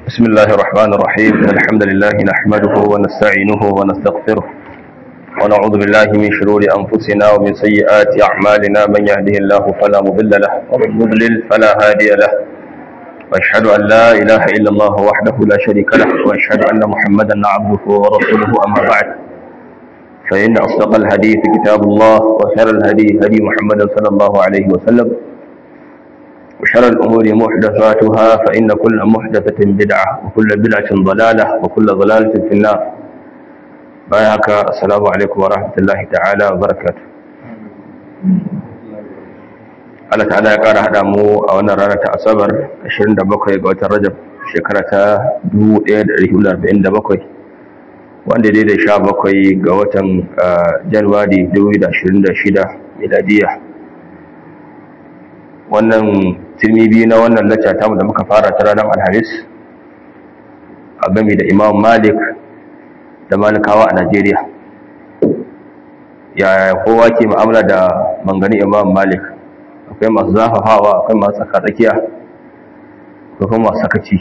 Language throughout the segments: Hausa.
بسم الله الرحمن الرحيم إن الحمد لله نحمده ونستعينه ونستغفره ونعوذ بالله من شرور أنفسنا ومن سيئات أعمالنا من يهده الله فلا مضل له ومن يضلل فلا هادي له وأشهد أن لا إله إلا الله وحده لا شريك له وأشهد أن محمدا عبده ورسوله أما بعد فإن أصدق الحديث كتاب الله وخير الهدي هدي محمد صلى الله عليه وسلم وشر الأمور محدثاتها فإن كل محدثة بدعة وكل بدعة ضلالة وكل ضلالة في النار بايعك السلام عليكم ورحمة الله تعالى وبركاته Allah ta'ala ya ƙara haɗa mu a wannan rana ta Asabar 27 ga watan Rajab shekara ta 1447 wanda dai da 17 ga watan Januwari 2026 miladiya wannan tilmi biyu na wannan lacca tamu da muka fara ta ranar alhamis a game da imam malik da malikawa a najeriya ya kowa ke ma'amala da mangani imam malik akwai masu zafafawa akwai masu tsaka-tsakiya akwai kuma masu sakaci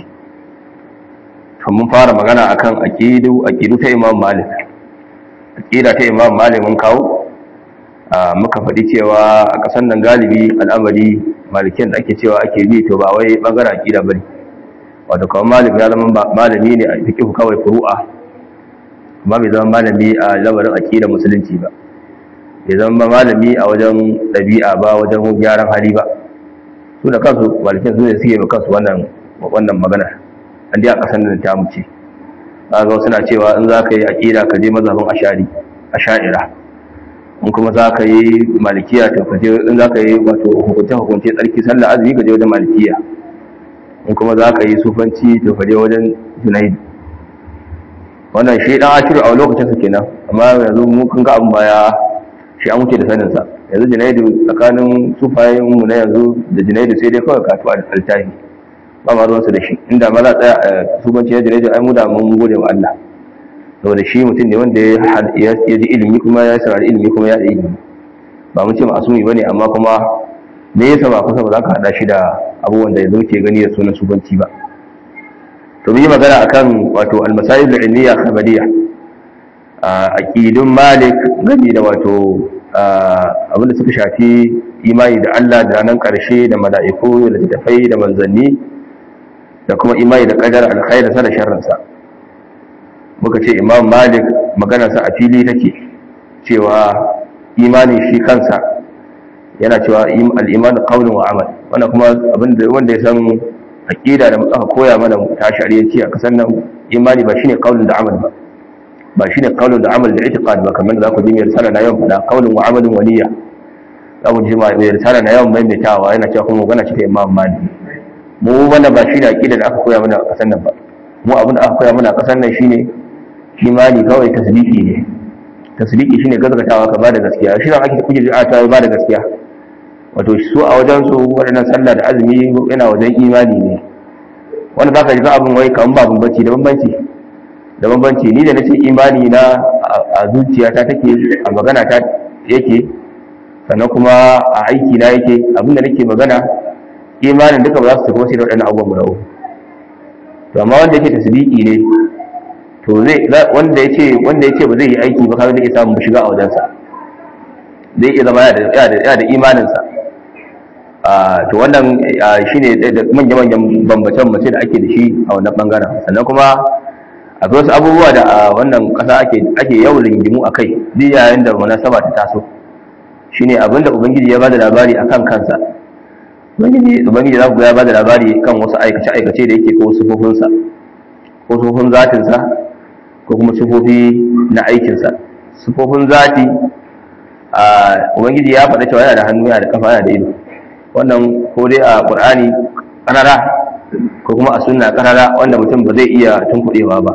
mun fara magana akan aqidu aqidu ta imam malik aqida ta imam malik mun kawo muka faɗi cewa a ƙasar nan galibi al'amari malikin da ake cewa ake bi to ba wai bangaren aqida bane wato kawai malik ya zama malami ne a fiqh kawai furu'a amma bai zama malami a lamarin aqida musulunci ba bai zama malami a wajen ɗabi'a ba wajen gyaran hali ba su da kansu malikin su ne suke ba kansu wannan wannan magana an dai a ƙasar nan ta muce kaga suna cewa in za ka yi aqida ka je mazhabin ashari asha'ira in kuma za ka yi malikiya to ka je in za ka yi wato hukunce hukunce tsarki sallah azumi ka je wajen malikiya in kuma za ka yi sufanci to ka je wajen junaid wannan shi dan ashiru a lokacin sa kenan amma yanzu mun kun ga abin baya shi an wuce da sanin sa yanzu junaidu tsakanin sufayen mu na yanzu da junaidu sai dai kawai katu a altahi ba ma ruwansa da shi inda ma za tsaya sufanci na junaidu ai mu da mun gode wa Allah saboda shi mutum ne wanda ya ji ilimi kuma ya saurari ilimi kuma ya da ilimi ba mu ce ma'asumi bane amma kuma me yasa ba kusa ba za ka hada shi da abubuwan da yanzu ke gani da sunan subanci ba to mun yi magana akan wato al-masail al-ilmiya khabariya aqidun malik gani da wato abin da suka shafi imani da Allah da ranar karshe da mala'iku da littafai da manzanni da kuma imani da qadar alkhairinsa da sharrinsa muka ce imam malik maganarsa a fili take cewa imanin shi kansa yana cewa al'iman kaunin wa amal wannan kuma abinda wanda ya san aqida da aka koya mana ta shari'anci a kasan nan imani ba shine kaunin da amal ba ba shine kaunin da amal da itiqad ba kamar da za ku ji mai risala na yawan fada kaunin wa amalin waliya za ku ji mai risala na yawan maimaitawa yana cewa kuma magana ce ta imam malik mu wannan ba shine aqida da aka koya mana a kasan nan ba mu abin da aka koya mana a kasan nan shine imani kawai tasdiki ne tasdiki shine gazgatawa ka bada gaskiya shi ran ake kuje a ta bada gaskiya wato su a wajen su wadannan sallah da azumi yana wajen imani ne wanda zaka ji abin wai kaman ba bambanci da bambanci da bambanci ni da nace imani na a zuciyata take a magana ta yake sannan kuma a aiki na yake abin da nake magana imanin duka ba za su tafi sai da waɗannan abubuwan guda uku to amma wanda yake tasdiki ne to zai wanda yace wanda yace ba zai yi aiki ba kawai zai iya samun shiga a wajensa zai iya zama yana da imaninsa to wannan shine da manya-manyan bambacen mace da ake da shi a wannan bangaren sannan kuma akwai wasu abubuwa da a wannan kasa ake ake yawan ringimu a kai duk yayin da munasaba ta taso shine abinda ubangiji ya bada labari akan kansa ubangiji ubangiji za ku ga ya bada labari kan wasu aikace-aikace da yake ko sufofinsa ko sufofin zatinsa ko kuma sufofi na aikinsa sufofin zati a ubangiji ya faɗa cewa yana da hannu yana da kafa yana da ido wannan ko dai a qur'ani karara ko kuma a sunna karara wanda mutum ba zai iya tunkuɗewa ba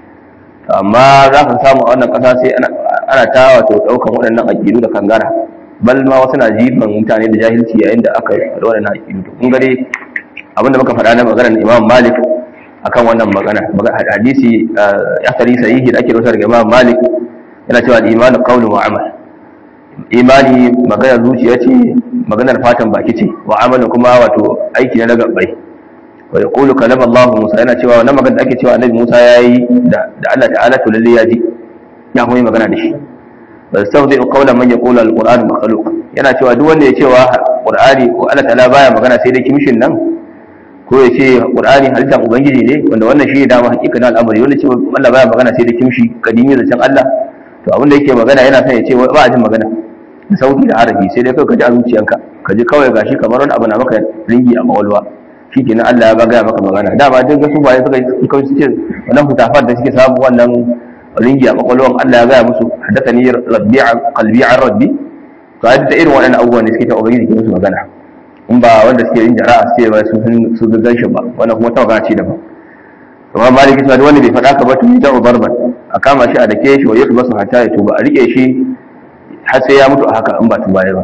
amma za ka samu a wannan ƙasa sai ana ta wato ɗaukan waɗannan aƙidu da kangara bal ma wasu na jifan mutane da jahilci yayin da aka faɗi waɗannan aƙidu kun gare abinda muka faɗa na maganar imam malik akan wannan magana hadisi asali sahihi da ake rawatar daga Imam Malik yana cewa al-iman qawlun wa amal imani magana zuciya ce maganar fatan baki ce wa amalin kuma wato aiki na gabbai wa yaqulu kalama Allah Musa yana cewa wannan magana da ake cewa annabi Musa yayi da da Allah ta'ala to lalle ya ji ya kuma yi magana da shi bal tawdi'u qawla man yaqulu al-qur'an makhluq yana cewa duk wanda ya cewa qur'ani ko Allah ta'ala baya magana sai dai kimshin nan ko ya ce qur'ani halittar ubangiji ne wanda wannan shi ne dama hakikanin al'amari wanda ce Allah baya magana sai da kimshi kadimi da can Allah to abin da yake magana yana son ya ce ba a jin magana da sauti da harafi sai dai kawai ka ji a zuciyanka ka ji kawai gashi kamar wani abu na maka ringi a mawalwa shi kenan Allah ya bagaya maka magana dama duk gasu bayan suka suka suke wannan hutafar da suke samu wannan ringi a makwalwan Allah ya gaya musu haddathani rabbi an qalbi an rabbi to a da irin waɗannan abubuwan da suke ta ubangiji ke musu magana in ba wanda suke yin jara'a sai ba su su gan shi ba wannan kuma ta magana ce daban amma maliki cewa wanda bai faɗa ka ba to ya da'u barban a kama shi a dake shi wa yadda basu hata ya tuba a rike shi har sai ya mutu a haka in ba tuba ya ba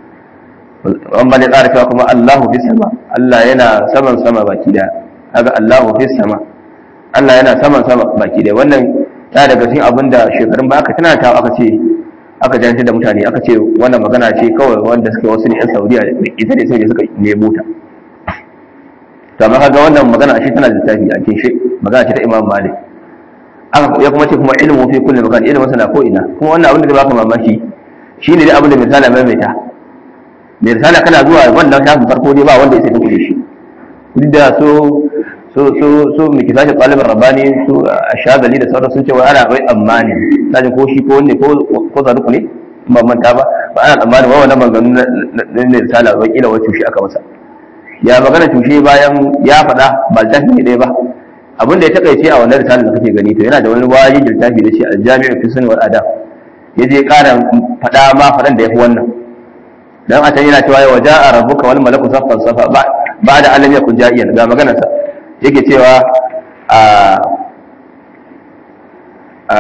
an bane tsara cewa kuma Allahu fi sama Allah yana saman sama baki da kaga Allahu fi sama Allah yana saman sama baki da wannan ya daga cikin abin da shekarun ba aka tana ta aka ce aka jantar da mutane aka ce wannan magana ce kawai wanda suke wasu ne yan Saudiya ita ne sai suka nemo ta to amma kaga wannan magana shi tana da littafi a cikin shi magana ce ta Imam Malik aka ya kuma ce kuma ilmu fi kulli makan ilmu sana ko ina kuma wannan abin da baka mamaki shine dai abin da misala maimaita mai risala kana zuwa wannan shafin farko dai ba wanda ya sai kuɗe shi duk da so so so so mai kisa shi ɗalibin rabani su a shagali da sauran sun ce wai ana bai tsammani na ko shi ko wanne ko zaruku ne ba manta ba ba ana tsammani wa wannan maganganu na mai risala ba kila wai tushe aka masa ya magana tushe bayan ya faɗa ba littafi ne ɗaya ba abin da ya takaice a wannan risala da kake gani to yana da wani wajen littafi da shi aljami'u fi sunni wal adab ya je ƙara faɗa ma faɗan da ya fi wannan dan a can yana cewa wa ja'a rabbuka wal malaku saffan safa ba da alam yakun ja'iyan ga maganar sa yake cewa a a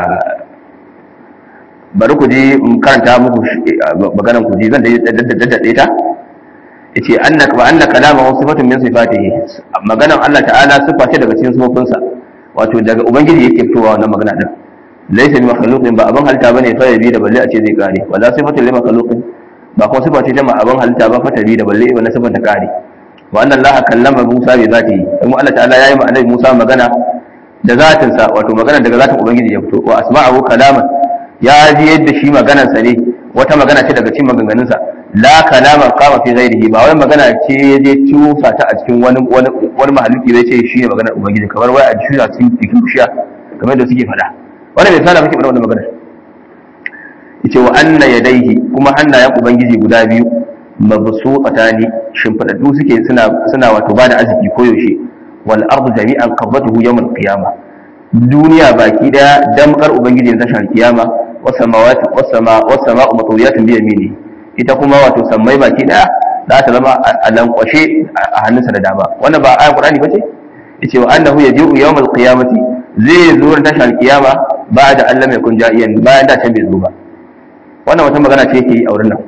bari ku ji karanta muku maganar ku ji zan daddade ta yace annaka wa annaka kalama sifatun min sifatihi maganar Allah ta'ala sifa ce daga cikin sifofinsa wato daga ubangiji yake fitowa wannan magana din laysa bi makhluqin ba abin halitta bane fa yabi da balle a ce zai kare wala sifatun li makhluqin ba kuma sifa ce ta abin halitta ba fatari da balle ibn sifar ta kare wa anna allaha kallama musa bi zatihi kuma Allah ta'ala yayi ma annabi musa magana da zatin sa wato magana daga zatin ubangiji ya fito wa asma'ahu kalaman ya ji yadda shi maganar sa ne wata magana ce daga cikin maganganun sa la kalaman qama fi ghairihi ba wai magana ce ya je tusa ta a cikin wani wani wani mahaluki zai ce shi ne maganar ubangiji kamar wai a shi a cikin cikin bishiya kamar da suke faɗa wannan bai sana muke faɗa wannan maganar yace wa anna yadayhi kuma hannayen ubangiji guda biyu mabsuqatani shimfidaddu suke suna suna wato bada arziki koyaushe wal ardu jami'an qabdatuhu yawm al qiyama duniya baki daya damkar ubangiji ta tashar kiyama was samawati was sama was sama'u matawiyatun bi yamini ita kuma wato sammai baki daya za ta zama a lankwashe a hannunsa da dama wannan ba ayan qur'ani bace yace wa annahu yaji'u yawm al qiyamati zai zo tashar kiyama ba da Allah mai kun ja'iyan bayan da can bai zo ba wannan wata magana ce yake yi a wurin nan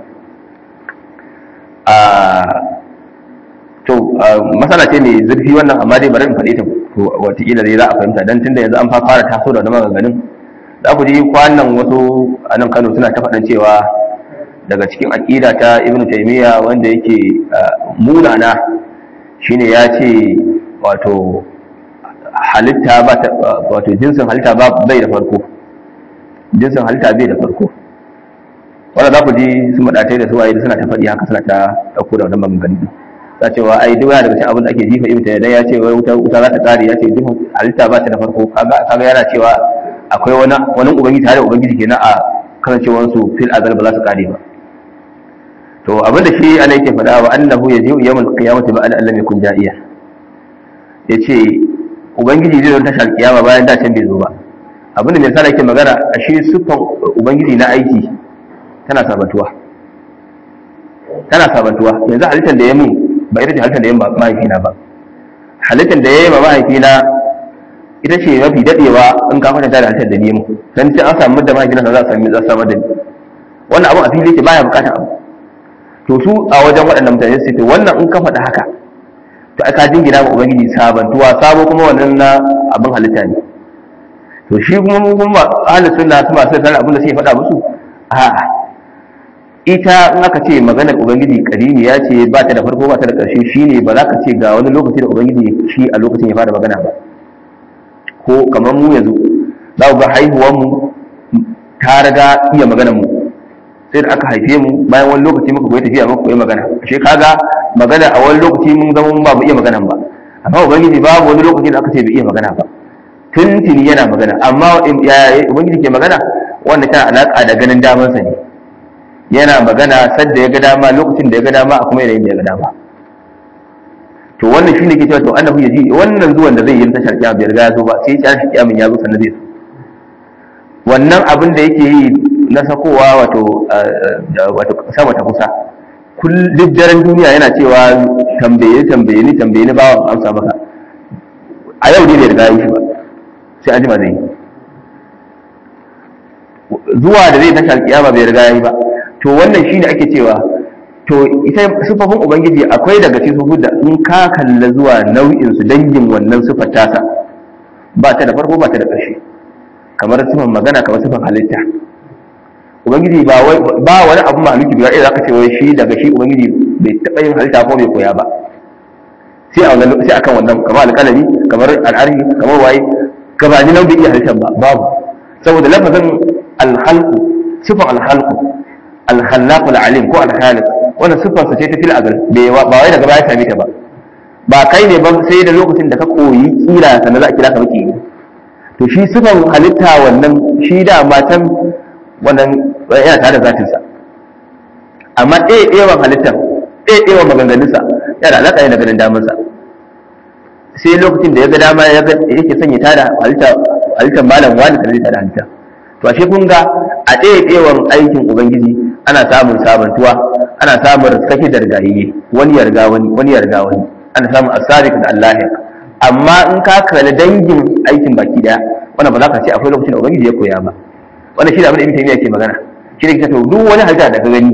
to masana ce mai zurfi wannan amma dai bari in faɗe ta to wataƙila dai za a fahimta dan tunda yanzu an fara taso da wani maganganun za ku ji kwanan wasu a nan Kano suna ta faɗan cewa daga cikin aƙida ta Ibn Taymiyyah wanda yake munana shine ya ce wato halitta ba wato jinsin halitta ba bai da farko jinsin halitta bai da farko wanda za ku ji su maɗatai da su waye suna ta faɗi haka suna ta ɗauko da wannan maganganu za cewa ai duk yana daga cikin abin da ake jifa ibn dan ya ce wai wuta wuta za ta kare ya ce duk halitta ba ta da farko kaga kaga yana cewa akwai wani wani ubangiji tare da ubangiji kenan a kasancewar su fil azal ba za su kare ba to abin da shi ana yake faɗa wa annahu yaji'u yawmal qiyamati ba'da an lam yakun ja'iya yace ubangiji zai zo tashar kiyama bayan da can bai zo ba abin da mai sana yake magana a shi siffan ubangiji na aiki tana sabantuwa tana sabantuwa yanzu halittar da ya mun ba ita ce halittar da ya mahaifina ba halittar da ya yi ma mahaifina ita ce mafi dadewa in ka kwatanta da halittar da ni mu dan sai an samu da mahaifina za a sami za a samu da ni wannan abu a fili yake baya bukatar abu to su a wajen waɗannan mutane su ce wannan in ka faɗa haka to aka jingina ma ubangiji sabantuwa sabo kuma wannan na abin halitta ne to shi kuma mun kuma ahlus sunna su masu sanar abin da suke faɗa musu a'a ita in aka ce maganar ubangiji karimi ya ce ba ta da farko ba ta da ƙarshe shine ba za ka ce ga wani lokaci da ubangiji shi a lokacin ya fara magana ba ko kamar mu yanzu za ku ga haihuwar mu ta riga iya maganar mu sai da aka haife mu bayan wani lokaci muka koyi tafiya muka koyi magana ashe kaga magana a wani lokaci mun zama mun ba mu iya magana ba amma ubangiji babu wani lokaci da aka ce bai iya magana ba tuntuni yana magana amma ya ubangiji ke magana wanda tana alaka da ganin damansa ne yana magana sadda ya ga dama lokacin da ya ga dama a kuma yanayin da ya ga dama to wannan shine ke cewa to annahu yaji wannan zuwan da zai yi tashar kiyama bai riga ya zo ba sai tashar kiyamin ya zo sannan zai zo wannan abin da yake yi na sakowa wato wato sama ta kusa duk daren duniya yana cewa tambaye tambaye ni tambaye ni bawan amsa maka a yau ne bai riga yi shi ba sai an jima zai yi zuwa da zai tashi alkiyama bai riga yi ba to wannan shine ake cewa to ita sifofin ubangiji akwai daga cikin sifofin da in ka kalla zuwa nau'in su dangin wannan sifar tasa ba ta da farko ba ta da ƙarshe kamar sifan magana kamar sifan halitta ubangiji ba ba wani abu maluki biyar zaka ce wai shi daga shi ubangiji bai taɓa yin halitta ko bai koya ba sai a wannan sai akan wannan kamar alƙalami kamar al'arhi kamar waye gabanin nan bai iya halittar ba babu saboda lafazin alhalku sifan alhalku alhallaqu alalim ko alkhaliq wannan sifar sa ce ta fil azal ba wai daga baya same ta ba ba kai ne ba sai da lokacin da ka koyi kira sannan za a kira ka maki to shi sifan halitta wannan shi da matan wannan yana tare da zatin sa amma ɗaya ɗayan halittar ɗaya ɗayan maganganunsa yana alaƙa yana ganin damansa sai lokacin da ya ga dama yake sanya tada halittar malam wani sannan zai tada halitta to ashe kun ga a ɗaya ɗewan aikin ubangiji ana samun sabantuwa ana samun riskake da rigayiye wani ya riga wani wani ya riga wani ana samun asabiq da Allah amma in ka kalli dangin aikin baki daya wannan ba za ka ce akwai lokacin da ubangiji ya koya ba wannan shi da abin da ibn taymiya ke magana shi ne to duk wani halitta da ka gani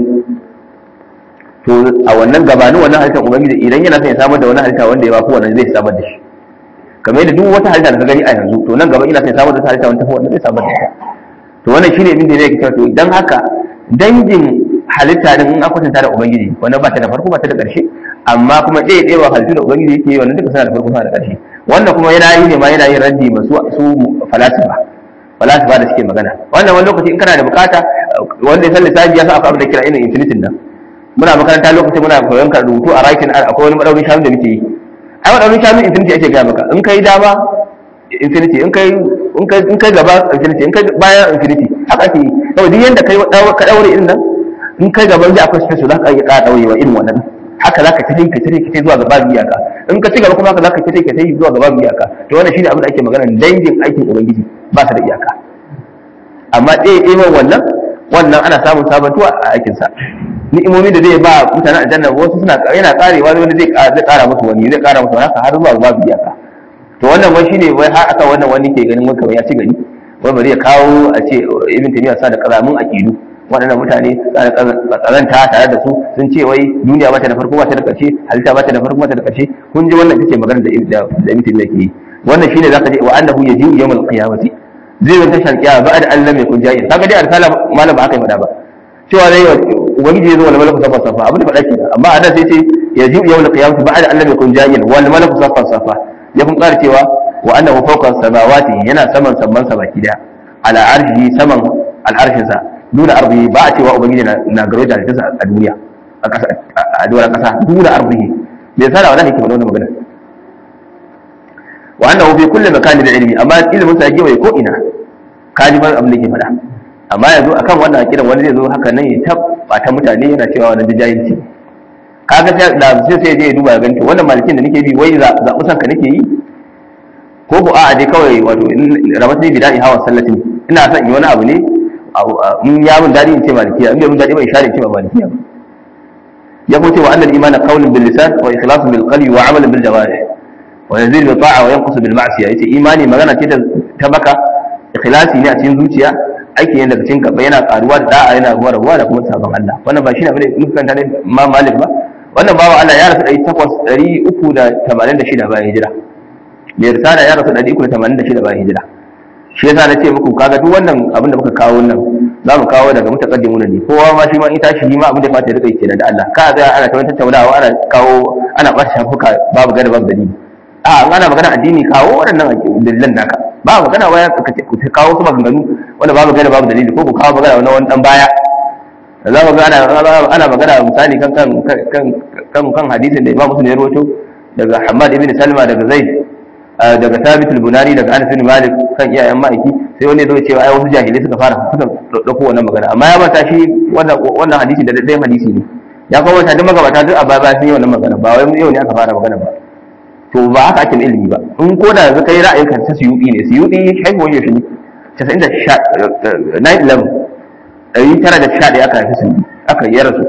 to a wannan gabanin wannan halittar ubangiji idan yana son ya samar da wani halitta wanda ya bafi wannan zai samar da shi kamar yadda duk wata halitta da ka gani a yanzu to nan gaba ina son ya samar da wata halitta wanda ta wannan zai samar da ita to wannan shine abin da yake cewa to dan haka dangin halitta din in akwatanta da ubangiji wannan ba ta da farko ba ta da ƙarshe amma kuma ɗaya ɗaya halittu da ubangiji yake yi wannan duka suna da farko suna da ƙarshe wannan kuma yana yi ne ma yana yin raddi masu su falasifa falasifa da suke magana wannan wani lokaci in kana da bukata wanda ya san lissafi ya san akwai abin da kira irin infinitin nan muna makaranta lokacin muna koyon ka rubutu a rakin akwai wani madaurin shanu da muke yi ai madaurin shanu infinity ake gaya maka in kai dama infinity in kai in kai in kai gaba infinity in kai baya infinity haka ake yi saboda duk yanda kai ka daure irin nan in kai gaban da akwai space za ka iya ƙara daurewa irin wannan haka za ka tafi ka tafi ka zuwa gaba iyaka in ka ci gaba kuma haka za ka tafi ka tafi zuwa gaba iyaka to wannan shine abin da ake magana dangin aikin ubangiji ba ta da iyaka amma ɗaya ɗaya wannan wannan ana samun sabantuwa a aikinsa ni'imomi da zai ba mutane aljanna wasu suna yana karewa wani zai zai kara musu wani zai kara musu haka har zuwa babu iyaka to wannan wai shine wai har aka wannan wani ke ganin wanda ya ci gari wai bari ya kawo a ce ibn taymiya sa da karamin aqidu waɗannan mutane tsaranta tare da su sun ce wai duniya ba ta da farko ba ta da ƙarshe halitta ba ta da farko ba ta da ƙarshe kun ji wannan ita ce magana da da ibn taymiya ke yi wannan shine zaka je wa annahu yaji'u yawmal qiyamati zai zo tashar kiyama ba da Allah mai kun jayin kaga dai arsala malam ba aka yi faɗa ba cewa zai ubangiji ya zo wal malaku safa safa abin da faɗa ke amma a nan sai ce ya ji yawon qiyamati ba'da an lam yakun jahilan wal malaku safa safa ya kun ƙara cewa wa annahu fawqa samawati yana saman samman sa baki daya ala arshi saman al'arshin sa duna ardi ba a cewa ubangiji na garo da halittarsa a duniya a ƙasa a doron ƙasa duna ardi bai sana wannan hikima wannan magana wa annahu fi kulli makanin da ilmi amma ilmin sa yake ko ina kaji ban abin da ke faɗa amma yanzu akan wannan akidan wani zai zo haka nan ya tabbata mutane yana cewa wannan jahilci kaga sai da sai sai je duba ga to wannan malikin da nake bi wai zabu sanka nake yi ko ko a'a dai kawai wato rabat ne bida'i hawa sallatin ina son yi wani abu ne in ya mun dadi in ce malikiya in bai mun dadi ba in share in ce ba malikiya ba ya ko ce wa annal imana qawlun bil lisan wa ikhlasun bil qalbi wa amalan bil jawarih wa yazid bil ta'a wa yanqus bil ma'siyah yace imani magana ce ta baka ikhlasi ne a cikin zuciya aiki ne daga cikin gaba yana karuwa da da'a yana ruwa ruwa da kuma sabon Allah wannan ba shi ne abin da kanta ne ma malik ba wannan bawa Allah ya rasu ɗari takwas ɗari uku da tamanin da shida bayan hijira mai risala ya rasu ɗari uku da tamanin da shida bayan hijira shi yasa na ce muku kaga duk wannan abin da muka kawo nan za mu kawo daga mutaqaddimuna ne kowa ma shi ma in tashi shi ma abin da ya fata ya rika kenan da Allah ka ga ana ta tattaunawa ana kawo ana bar shafuka babu gada babu dalili a an ana magana addini kawo waɗannan dalilan naka ba magana waya ka kawo su maganganu wanda babu gada babu dalili ko ku kawo magana wani dan baya za mu ga ana magana misali kan kan kan kan hadisin da Imam Muslim ya rawaito daga Hammad ibn Salma daga Zaid daga Thabit al-Bunani daga Anas bin Malik kan iyayen ma'aiki sai wani zo cewa ai wasu jahilai suka fara suka dauko wannan magana amma ya manta shi wannan wannan hadisi da dai hadisi ne ya kuma manta duk magabata duk a baya sun yi wannan magana ba wai yau ne aka fara magana ba to ba haka ake ilimi ba in ko da yanzu kai ra'ayin ka ta suyudi ne suyudi haihuwar yaushe ne 90 9 ɗari tara da sha ɗaya aka haifi sun aka yi rasu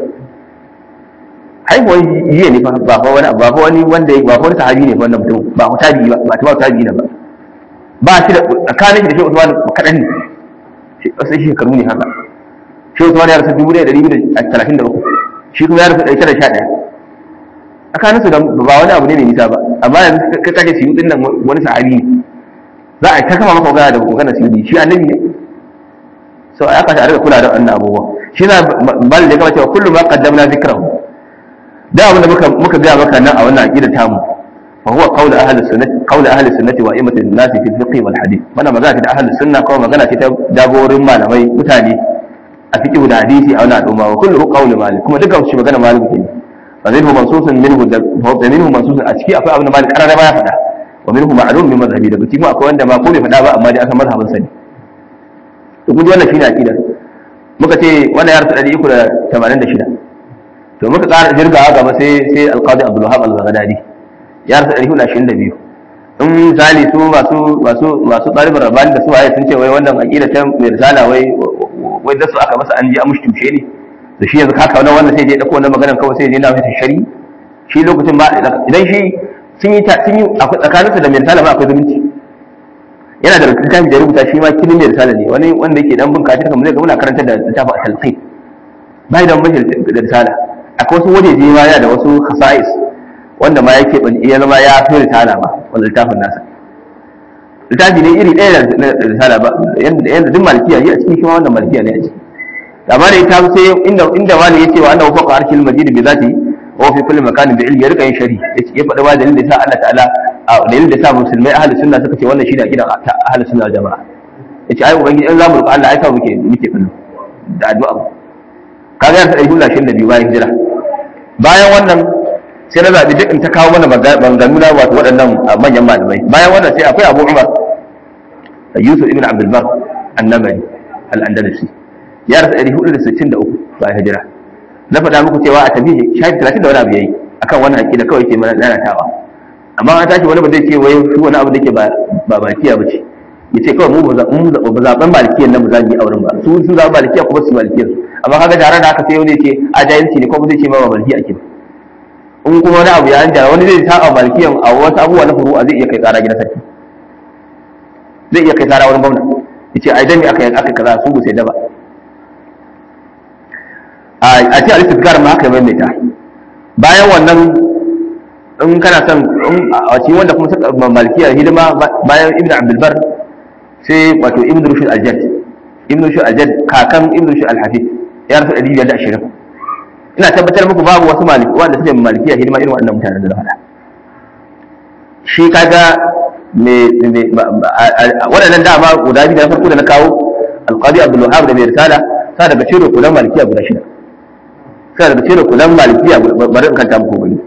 haihuwar yiye ne ba fa wani ba fa wani wanda ba fa wani sahabi ne wannan mutum ba fa tabi'i ba ba ta tabi'i ne ba ba shi da tsakanin shi da shi Usman kaɗan ne sai shekaru ne haka shi Usman ya rasu dubu ɗaya da ɗari da talatin da uku shi kuma ya rasu ɗari tara da sha ɗaya tsakaninsu da ba wani abu ne mai nisa ba amma yanzu ka kace siyu ɗin nan wani sahabi ne za a ta kama maka magana da magana siyu shi annabi ne so ya kashe a rika kula da wannan abubuwa shi na bal da kama cewa kullum ma qaddamna zikrahu da abin da muka muka ga maka nan a wannan aqida tamu fa huwa qawl ahli sunnati qawl ahli sunnati wa imatu nasi fi fiqh wal hadith wannan magana ce ta ahli sunna ko magana ce ta jagorin malamai mutane a fiqh da hadisi a wannan al'umma wa kullu qawl malik kuma dukkan shi magana malik ne fa zai hu mansusun minhu da minhu mansusun a ciki akwai abin da malik karara ba ya faɗa wa minhu ma'lum min madhhabi daga cikin akwai wanda ma ko bai faɗa ba amma dai aka mazhabin sa ne to kun ji wannan shine aqidar muka ce wannan ya rasu 386 to muka ƙara jirgawa gaba sai sai alqadi abdul wahab al-baghdadi ya rasu 422 in misali su masu masu masu ɗalibin rabani da su waye sun ce wai wannan aqida ta mai risala wai wai da su aka masa an ji an mushtumshe ne da shi yanzu kaka wannan wannan sai je dauko wannan maganar kawai sai je na masa shari shi lokacin ba idan shi sun yi sun yi tsakaninsa da mai risala ba akwai zumunci yana da littafi da rubuta shi ma kilin da risala ne wani wanda yake dan bin kafin kamar zai ga muna karanta da littafin al-talqin bai da mashi da risala akwai wasu wajeje ma yana da wasu khasa'is wanda ma yake ban iya zama ya fi risala ma wanda littafin nasa littafi ne iri ɗaya da risala ba yanda duk malikiya ne a cikin shi ma wannan malikiya ne a ciki amma da ita sai inda inda wani yace wa annahu faqa arshil majid bi zati wa fi kulli makanin bi ilmi ya rika yin shari ya faɗi ba dalilin da sa Allah ta'ala a dalilin da sa musulmai ahli sunna suka ce wannan shi da gidan ahli sunna jama'a yace ai ubangiji in zamu roƙa Allah ai sa muke muke kallo da addu'a kaga ya sai hulla shin da biyu bayan hijira bayan wannan sai na zabi duk in ta kawo mana maganganu na wato waɗannan manyan malamai bayan wannan sai akwai Abu Umar Yusuf ibn Abdul Bar annabari al-Andalusi ya rasa 463 bayan hijira na faɗa muku cewa a tabi shafi 30 da wani abu yayi akan wannan aqida kawai ke mana lalatawa amma an tashi wani ba zai ce wai shi wani abu da ke ba malikiya ba ce ya ce kawai mu ba zaɓen malikiyan nan ba za mu yi auren ba su sun zaɓen malikiya kuma su malikiyan amma kaga tare da haka sai wani ce a jahilci ne ko ba zai ce ma ba malikiya ake in kuma wani abu ya an jara wani zai taɓa malikiyan a wasu abubuwa na furu'a zai iya kai tsara gidan sarki zai iya kai tsara wani gwamna ya ce ai dan me aka aka kaza su ba sai da ba a ce al-istizkar ma aka maimaita bayan wannan in kana son a cikin wanda kuma suka malikiya hidima bayan ibn abdulbar sai wato ibn rushd al-jadd ibn rushd al-jadd kakan ibn rushd al-hafid ya rasu 120 ina tabbatar muku babu wasu maliki wanda suke malikiya hidima irin wannan mutanen da na faɗa shi kaga me waɗannan dama guda biyu da farko da na kawo alqadi abdul wahab da mai risala sa daga ciro kulan malikiya guda shida sa daga ciro kulan malikiya bari in kanta muku gani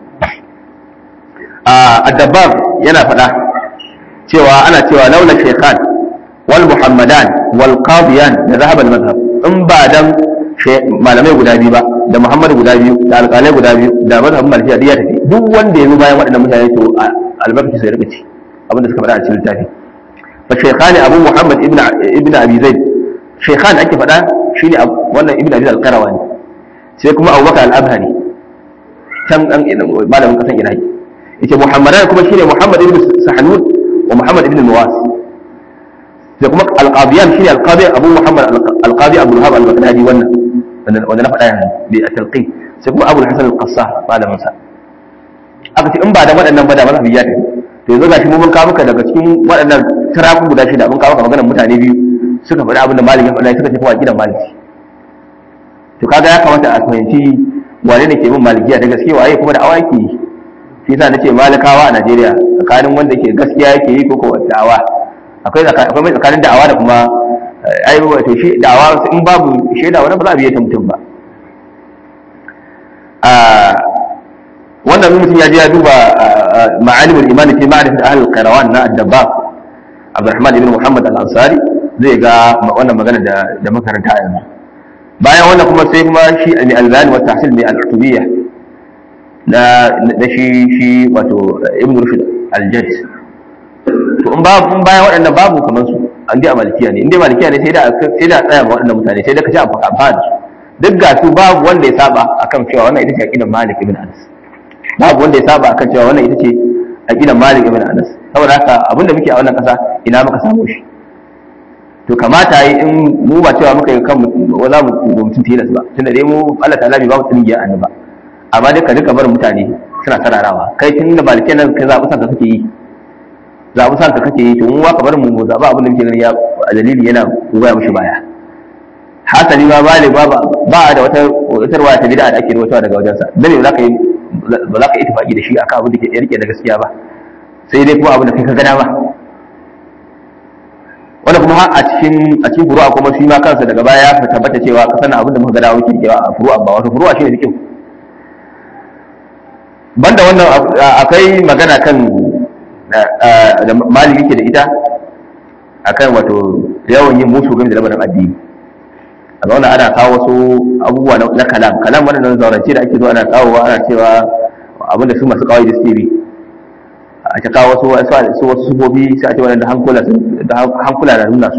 الدباب yana faɗa cewa ana cewa laula shaykhan wal muhammadan wal qadiyan da zahab al madhhab in ba dan malamai guda biyu ba da muhammad guda biyu da alƙalai guda biyu da madhhabin malikiya ya tafi duk wanda ya zo bayan waɗannan mutane to albarkaci sai rika ci abinda suka faɗa a cikin littafi fa shaykhani abu muhammad ibn ibn abi zaid shaykhan ake faɗa shine wannan ibn abi al-qarawani sai kuma abubakar al-abhari can dan malamin kasan iraki yace muhammadan kuma shine muhammad ibn sahnun wa muhammad ibn nuwas sai kuma alqadiyan shine alqadi abu muhammad alqadi abdul wahab al-baghdadi wannan wanda na faɗa yanzu bi at-talqin sai kuma abu al-hasan al-qassar malamin sa aka ce in ba da waɗannan ba da mazhabi ya tafi to yanzu gashi mu mun kawo maka daga cikin waɗannan tarafu guda shida mun kawo maka maganar mutane biyu suka faɗi abin da malik ya faɗa suka ce kuma gidan maliki to kaga ya kamata a fahimci wane ne ke bin malikiya da gaske waye kuma da awa yake yi shi yasa nace malikawa a Najeriya tsakanin wanda ke gaskiya yake yi ko ko da'awa akwai akwai mai tsakanin da'awa da kuma ai wato shi da'awa in babu shaida wani ba za a biye ta mutum ba a wannan mutum ya je ya duba ma'alimul iman fi ma'rifat ahli al-qirawan na ad-dabbaq Abdurrahman ibn Muhammad al-Ansari zai ga wannan magana da da makaranta yanzu bayan wannan kuma sai kuma shi al-albani wa tahsil bi al-utubiyya na na shi shi wato ibn rushd al-jadd to in babu in bayan waɗannan babu kamar su an dai a malikiya ne in dai malikiya ne sai da sai da tsaya ma waɗannan mutane sai da kace amfaka amfani duk ga su babu wanda ya saba akan cewa wannan ita ce aqidar Malik ibn Anas babu wanda ya saba akan cewa wannan ita ce aqidar Malik ibn Anas saboda haka abinda muke a wannan kasa ina muka samu shi to kamata yi in mu ba cewa muka yi kan za mu mutum tilas ba tunda dai mu Allah ta'ala bai ba mu tsingiya annabi ba amma dai ka duka bar mutane suna sararawa kai tun da malikiyan nan kai zaɓi sanka kake yi zaɓi sanka kake yi to mu ka bar mu mu zaɓi abin da muke ganin ya a dalili yana goya mishi baya hasali ma bale ba ba da wata wata ruwaya ta bid'a da ake rawaitowa daga wajensa dan ne ba za ka yi ba za ka yi tafaki da shi akan abin da ke rike da gaskiya ba sai dai kuma abin da kai ka gana ba wanda kuma har a cikin a cikin furu'a kuma shi ma kansa daga baya ya tabbata cewa ka sanin abin da muka gada muke rikewa a furu'a ba wato furu'a shine fiqh banda wannan akwai magana kan da maliki ke da ita akan wato yawan yin musu game da lamarin addini a zauna ana kawo wasu abubuwa na kalam kalam wannan zaurance da ake zo ana kawowa ana cewa abin da su masu kawai da suke bi a ta kawo wasu wasu wasu sufofi sai a ce wannan da hankula da hankula na nuna su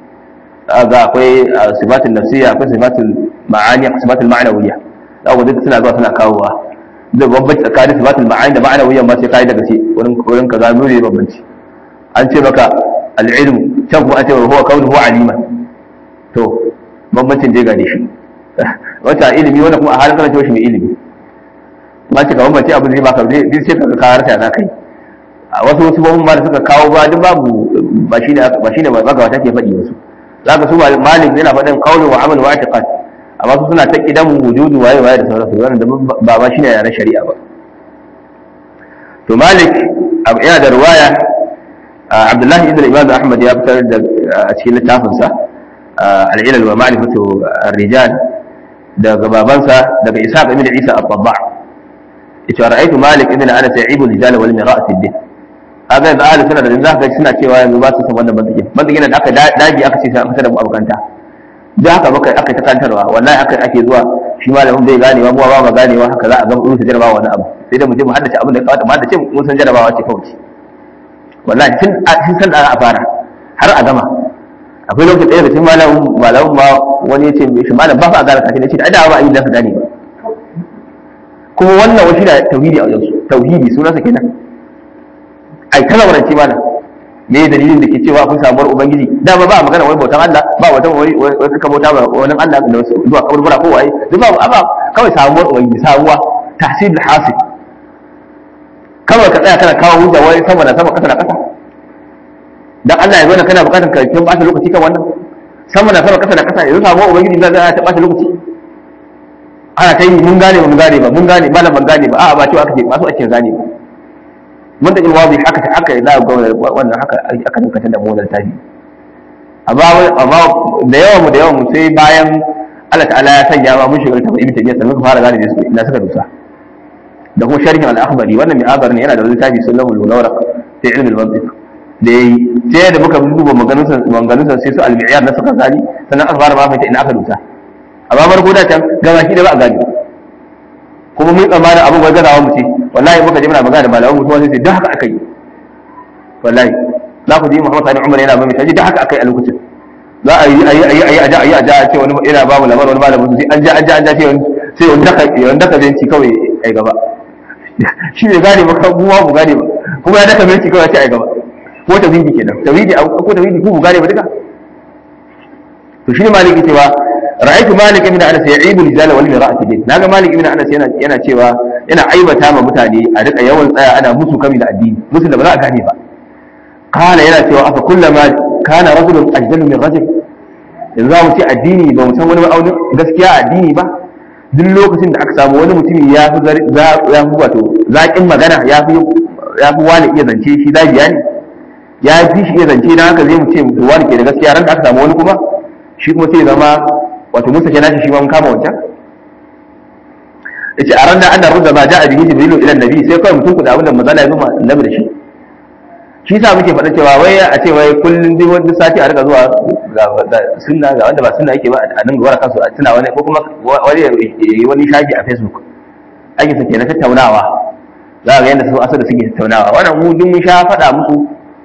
ga akwai sifatul nafsiyya akwai sifatul ma'ani akwai sifatul ma'nawiyya da ga duk suna zuwa suna kawowa da bambanci tsakanin sifatul ma'ani da ma'nawiyya ma sai kai daga ce wurin wurin kaza nuri bambanci an ce maka al-ilmu can kuma an ce huwa kaunuhu aliman to bambancin je gane shi wata ilimi wanda kuma a halin kana cewa shi mai ilimi ma ce ka bambance abin zai baka zai sai ka kawar ta za kai a wasu wasu babban ma da suka kawo ba duk babu ba shine ba shine ba ga wata ke faɗi wasu zaka su malik yana faɗin qawlu wa amal wa i'tiqad amma su suna ta kidan wujudu waye waye da sauransu wannan da ba ba shine yaran shari'a ba to malik yana da riwaya abdullahi ibn imam ahmad ya fitar da a cikin littafinsa al-ilal wa ma'rifatu ar-rijal daga babansa daga isa ibn isa at-tabba yace ra'aytu malik ibn anas ya'ibu al-rijal wal mira'a fi din kaga da ahli suna da za ka suna cewa yanzu ba su san wannan bantakin bantakin da aka daji aka ce sai an fitar da mu abokanta da haka muka aka ta kantarwa wallahi haka ake zuwa shi malamin bai ganewa mu ba ma ganewa haka za a ga mu jarabawa wani abu sai da mu je mu haddace abin da kawata mu haddace mun san jarabawa ce kawai wallahi tun tun san da a fara har a gama akwai lokacin ɗaya da cikin malamin malamin ma wani ya ce shi malam ba fa a gane kafin ya ce da da ba a yi da ka gane ba kuma wannan wani da tauhidi a wajen su tauhidi sunansa kenan ai kana warance mana me dalilin da ke cewa akwai samuwar ubangiji da ba ba magana wai bautan Allah ba wata wai wai kaka bauta ba wani Allah da wasu zuwa kaburbura ko waye duk ba ba kawai samuwar ubangiji samuwa tahsilul hasil kawai ka tsaya kana kawo hujja wai sama da sama kasa da kasa dan Allah ya zo kana bukatar ka kin bata lokaci kan wannan sama da sama kasa da kasa yanzu samuwar ubangiji da za ta bata lokaci ana ta yi mun gane ba mun gane ba mun gane malam ban gane ba a'a ba cewa aka ce ba su ake gane ba mun da ilwazi haka ta haka za ga wannan haka aka dukkan da mu wannan tafi amma amma da yawan mu da yawan mu sai bayan Allah ta'ala ya sanya ma mun shiga tafi ibn tabiya sannan ka fara gane da ina suka dusa da kuma sharhin al-akhbari wannan mai azar ne yana da littafi sunan al-munawwaraq fi ilm al-mantiq da yayi sai da muka duba maganunsa maganunsa sai su al-mi'yar na suka gani sannan aka fara ma fahimta ina aka dusa amma farko da can gaba shi da ba a gani kuma mun tsammanin abin gwai gazawa mu ce wallahi muka je muna magana da malaman mutuwa sai duk haka aka yi wallahi za ku ji Muhammad Sani Umar yana ba mai taji duk haka aka yi a lokacin za a yi ayi ayi ayi aja ayi aja a ce wani yana ba mu labarin wani malamin sai an ja an ja an ja sai wani sai wani daka wani daka benci kawai ai gaba shi ne gane ba kan buwa mu gane ba kuma ya daka benci kawai sai ai gaba ko tauhidi kenan tauhidi ko tauhidi ku mu gane ba duka to shi ne maliki cewa ra'aytu malik ibn anas ya'ibu rijala wal mira'ati din naga malik ibn anas yana yana cewa yana aibata ma mutane a rika yawan tsaya ana musu kami da addini musu da ba za a gane ba kana yana cewa afa kullama kana rajulun ajdalu min rajul yanzu za mu ce addini ba mu san wani ma'aunin gaskiya addini ba duk lokacin da aka samu wani mutumi ya fi ya fi wato zaƙin magana ya fi ya fi wani iya zance shi zabiya ne ya fi shi iya zance dan haka zai mu ce wani ke da gaskiya ran da aka samu wani kuma shi kuma sai zama wato musa kenan shi ma mun kama wancan yace a ran da an da rudda ma ja'a bihi jibrilu ila nabi sai kawai mutum kuda abinda manzala ya zuma annabi da shi shi sa muke faɗa cewa wai a ce wai kullun duk wani sati a rika zuwa ga sunna ga wanda ba sunna yake ba a nan gwara kansu a tuna wani ko kuma wani wani shafi a facebook ake sake na tattaunawa za ga yadda su asali suke tattaunawa wannan mu duk mun sha faɗa musu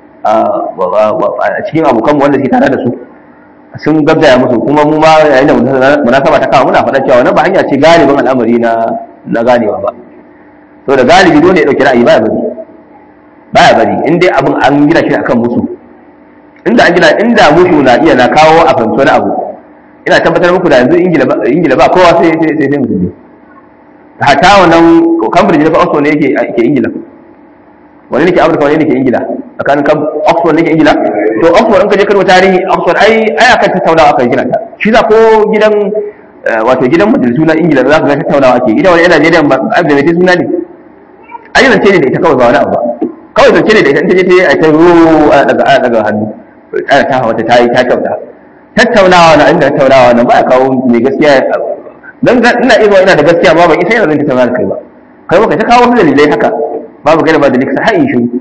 a cikin abokanmu wanda suke tare da su sun gaggaya musu kuma mu ma yayin da munasaba ta kawo muna faɗa cewa wannan ba hanya ce galibin al'amari na na ganewa ba to da galibi dole ya dauki ra'ayi baya bari baya bari in dai abin an gina shi akan musu inda an gina inda musu na iya na kawo a fahimci wani abu ina tabbatar muku da yanzu ingila ba ingila ba kowa sai sai sai musulmi hatta wannan cambridge na fa oxford ne yake ke ingila wani ne ke amurka wani ne ke ingila tsakanin oxford ne ke ingila to oxford in ka je karwa tarihi oxford ai ai akan tattaunawa akan gina ta shi za ko gidan wato gidan majalisu na ingila za ka ga tattaunawa ake ita wani yana najeriya ba a da mai suna ne ai zance ne da ita kawai ba wani abu ba kawai zance ne da ita in ta je ta yi a ta ruwa ana daga ana daga hannu ana ta hawa ta yi ta kyauta tattaunawa na inda tattaunawa na ba a kawo mai gaskiya dan ina iya ina da gaskiya ba ban isa yana zan tattauna da kai ba kai ba kai ta kawo dalilai haka babu kai da ba dalilai sai in shiru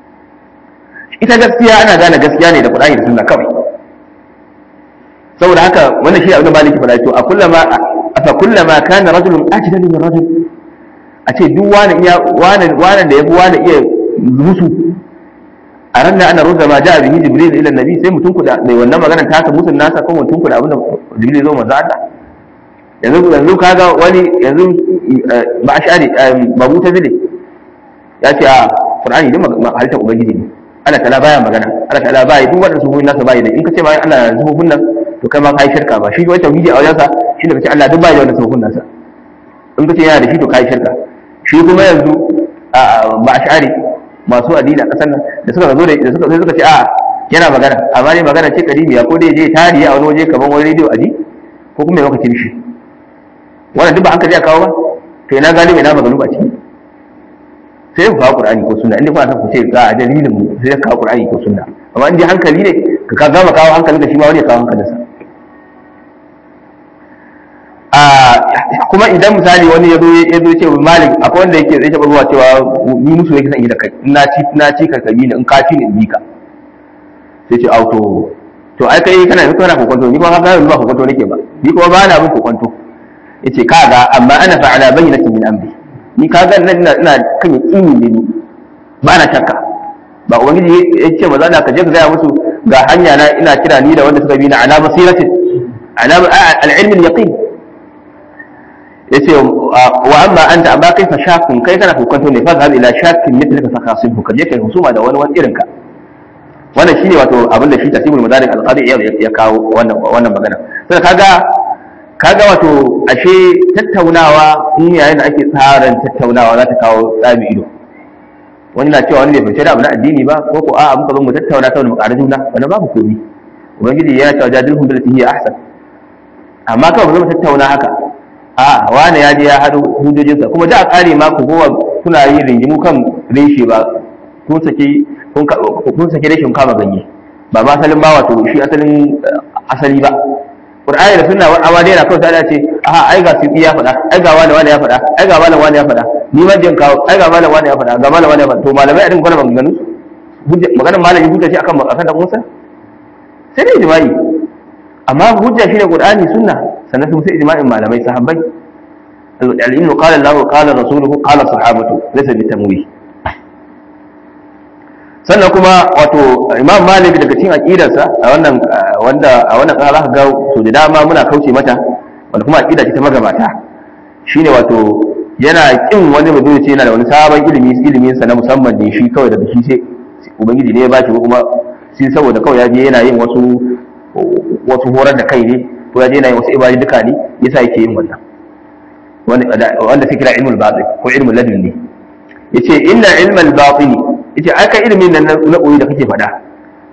ita gaskiya ana gane gaskiya ne da Qur'ani da Sunna kawai saboda haka wannan shi abin da maliki faɗa to a kullama afa kullama kana rajulun ajdalu min rajul a ce duk wani iya wani wani da yafi wani iya musu a ran da ana rudda ma ja'a bihi jibril ila nabi sai mutum kuda mai wannan maganar ta musun nasa ko mutum kuda abin da jibril zo manzo Allah yanzu yanzu kaga wani yanzu ba ashari ba mutazili ya ce a Qur'ani din halittar ubangiji ne Allah ta'ala baya magana Allah ta'ala baya duk wanda sufufin nasa baya da in ka ce bayan Allah na sufufin nan to kai ma kai shirka ba shi wai tauhidi a wajensa shi da kace Allah duk baya da wannan sufufin nasa in ka ce yana da shi to kai shirka shi kuma yanzu ba ash'ari masu addini a kasar nan da suka zo da suka sai suka ce a yana magana amma ne magana ce kadimiya ko dai je tarihi a wani waje kaman wani rediyo aji ko kuma ya maka shi wannan duk ba hankali a kawo ba to ina galibi ina maganu ba ciki sai ku kawo qur'ani ko sunna inda kuna son ku ce ga a dalilin mu sai ka kawo qur'ani ko sunna amma in dai hankali ne ka ka gama kawo hankalin da shi ma wani ya kawo hankalinsa a kuma idan misali wani ya zo ya zo ce malik akwai wanda yake zai taba zuwa cewa ni musu yake son yi da kai na ci na ci ka kabi ni in ka ci ni in bi ka sai ce auto to ai kai kana yanzu kana kokonto ni kuma ka ga ba kokonto nake ba ni kuma ba na bin kokonto yace kaga amma ana fa'ala bayyinatin min amri ni ka ga nan ina kan yaqini ne ni ba na shakka ba ubangiji ya ce maza da ka je ka gaya musu ga hanya na ina kira ni da wanda suka bi na ala basiratin ala al-ilm al-yaqin yace wa amma anta amma kai fa shakun kai kana hukunto ne fa zabi ila shakin mithlika fa khasibhu ka je kai husuma da wani wani irin ka wannan shine wato abin da shi tasibul madarik al-qadi ya kawo wannan wannan magana sai kaga kaga wato ashe tattaunawa in yayin da ake tsarin tattaunawa za ta kawo tsami ido wani na cewa wani bai fahimci da abu na addini ba ko ko a'a muka zo mu tattauna saboda mu ƙara juna wannan babu komi ubangiji ya ce jadilhum billati hiya ahsan amma kawai mu zo mu tattauna haka a wani ya je ya haɗu hujjojinsa kuma da a ƙare ma ku kowa kuna yin ringimu kan reshe ba kun sake kun sake reshen kama ganye ba ma asalin ba wato shi asalin asali ba Qur'ani da sunna amma dai na kawai sai ce aha ai ga su ya faɗa ai ga wani wani ya faɗa ai ga wani wani ya faɗa ni ma jin kawo ai ga wani wani ya faɗa ga wani wani ya faɗa to malamai a dinga gwana maganganu hujja maganar malami hujja ce akan akan da Musa sai dai ijma'i amma hujja shine Qur'ani sunna sannan sun sai ijma'in malamai sahabbai al-ilm qala Allah qala rasuluhu qala sahabatu laysa bitamwi sannan kuma wato imam malik daga cikin aqidarsa a wannan wanda a wannan kasa zaka ga so da dama muna kauce mata wanda kuma aqida ce ta magabata shine wato yana kin wani mutum ce yana da wani sabon ilimi ilimin sa na musamman ne shi kawai daga shi sai ubangiji ne ya bashi ko kuma shi saboda kawai ya je yana yin wasu wasu horar da kai ne ko ya je yana yin wasu ibadi duka ne yasa yake yin wannan wanda sai kira ilmul batin ko ilmul ladun ne yace inna ilmal batini yace aka ilimin nan na koyi da kake faɗa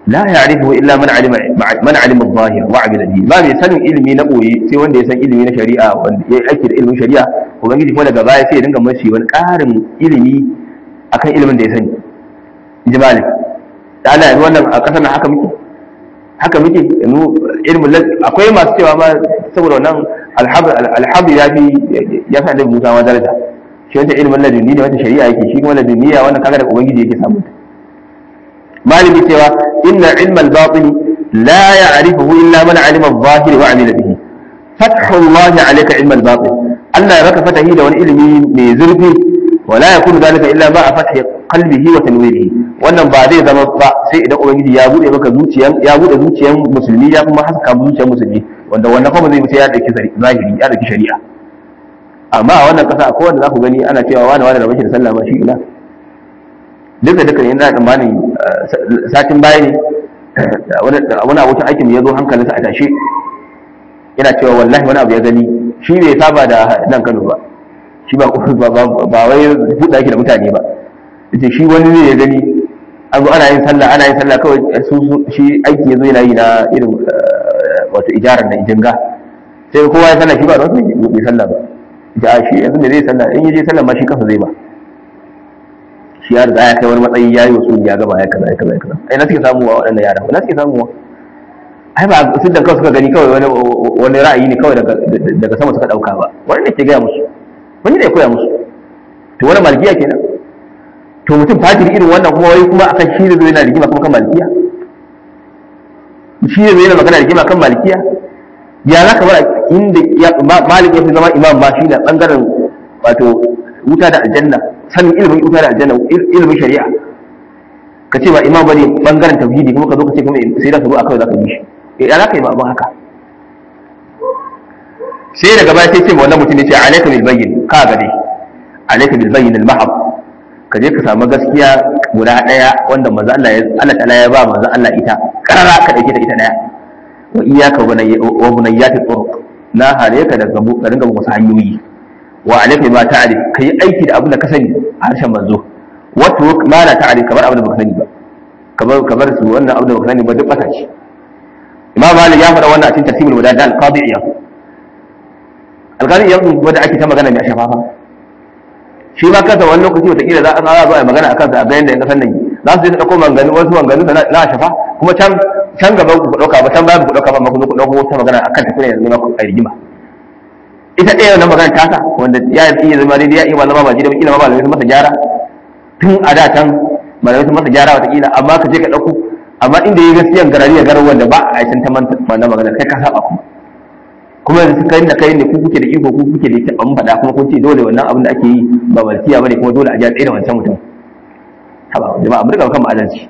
la ya'rifu illa man alima man alima adh-dhahir wa 'amila bihi ba mai sanin ilimi na boye sai wanda ya san ilimi na shari'a wanda ya aiki da ilimin shari'a ubangiji kuma daga baya sai ya dinga mashi wani ƙarin ilimi akan ilimin da ya sani inji malik da Allah yanzu wannan a kasar nan haka muke haka muke yanzu ilmin akwai masu cewa ma saboda wannan alhabu ya fi ya fi annabi Musa ma daraja shi wanda ilmin ladunni ne wanda shari'a yake shi kuma ladunniya wannan kaga da ubangiji yake samu malami cewa inna ilmal batin la ya'rifuhu illa man 'alima adh-dhahir wa 'amila bihi fathu Allah 'alayka ilmal batin Allah ya baka fatahi da wani ilimi mai zurfi wala yakunu dhalika illa ma'a fathi qalbihi wa tanwirihi wannan ba zai zama ba sai idan ubangiji ya bude maka zuciyan ya bude zuciyan musulmi ya kuma haska zuciyan musulmi wanda wannan kuma zai mutu ya dauki zahiri ya dauki shari'a amma a wannan kasa akwai wanda za ku gani ana cewa wani wani da bashi da sallah ma shi ina duk da dukkan yana tsammanin satin baya ne wani abokin aikin ya zo hankalinsa a tashe yana cewa wallahi wani abu ya gani shi bai saba da nan Kano ba shi ba ba wai buɗa yake da mutane ba yace shi wani ne ya gani an zo ana yin sallah ana yin sallah kawai shi aiki ya zo yana yi na irin wato ijarar na ijinga sai kowa ya sallah shi ba don bai sallah ba ja shi yanzu da zai sallah in yaje sallah ma shi kansa zai ba shi ya riga ya kai wani matsayi ya yi wasu ya gaba ya kaza ya kaza ya kaza ai na suke samuwa waɗannan yaran na suke samuwa ai ba sun da kawai suka gani kawai wani wani ra'ayi ne kawai daga sama suka ɗauka ba wani ne ke gaya musu wani ne ya koya musu to wani malkiya kenan to mutum fajiri irin wannan kuma wai kuma akan shi ne zai yana rigima kuma kan malikiya shi ne zai yana magana rigima kan malikiya ya za ka bar inda malik ya fi zama imam ma shi ne bangaren wato wuta da aljanna sanin ilimin wuta da aljanna ilimin shari'a ka ce ba imam bane bangaren tauhidi kuma ka zo ka ce kuma sai da ka zo a kawai za ka yi shi ya za ka yi ba haka sai daga baya sai ce ma wannan mutum ne ce alaika bil bayyin ka ga dai alaika bil bayyin al mahab ka je ka samu gaskiya guda daya wanda manzo Allah ya Allah ta'ala ya ba manzo Allah ita karara ka dauke ta ita daya wa iyyaka wa bunayyati turuq na hare ka daga ka dinga wasu hanyoyi wa alaika ma ta'rif kai aiki da abin da ka sani a harshen manzo wa turuk ma la ta'rif kamar abin da baka sani ba kamar kamar su wannan abin da baka sani ba duk bata ce imam malik ya faɗa wannan a cikin tartibul wadad al-qadi iyad al-qadi iyad kuma da ake ta magana mai shafafa shi ma kansa wani lokaci wataƙila za a zo a magana a kansa a bayan da ya kasan nan za su je su ɗauko manganu wasu manganu na shafa kuma can can gaba ku ɗauka ba can bayan ku ɗauka ba ma ku ku ɗauko wata magana akan tafiya yanzu ma ku a rigima ita ɗaya wannan magana tasa wanda ya iya zama daidai ya iya malama ba daidai kila ma malamai sun masa gyara tun a da can malamai sun masa gyara wataƙila amma ka je ka ɗauko amma inda ya gaskiyan garari ya garar wanda ba a yi ta wannan magana kai ka saba kuma kuma yanzu kai da kai ne ku kuke da iko ku kuke da ita an faɗa kuma kun ce dole wannan abin da ake yi ba malkiya bane kuma dole a ji a tsaye da wancan mutum haba jama'a mu riga kan adalci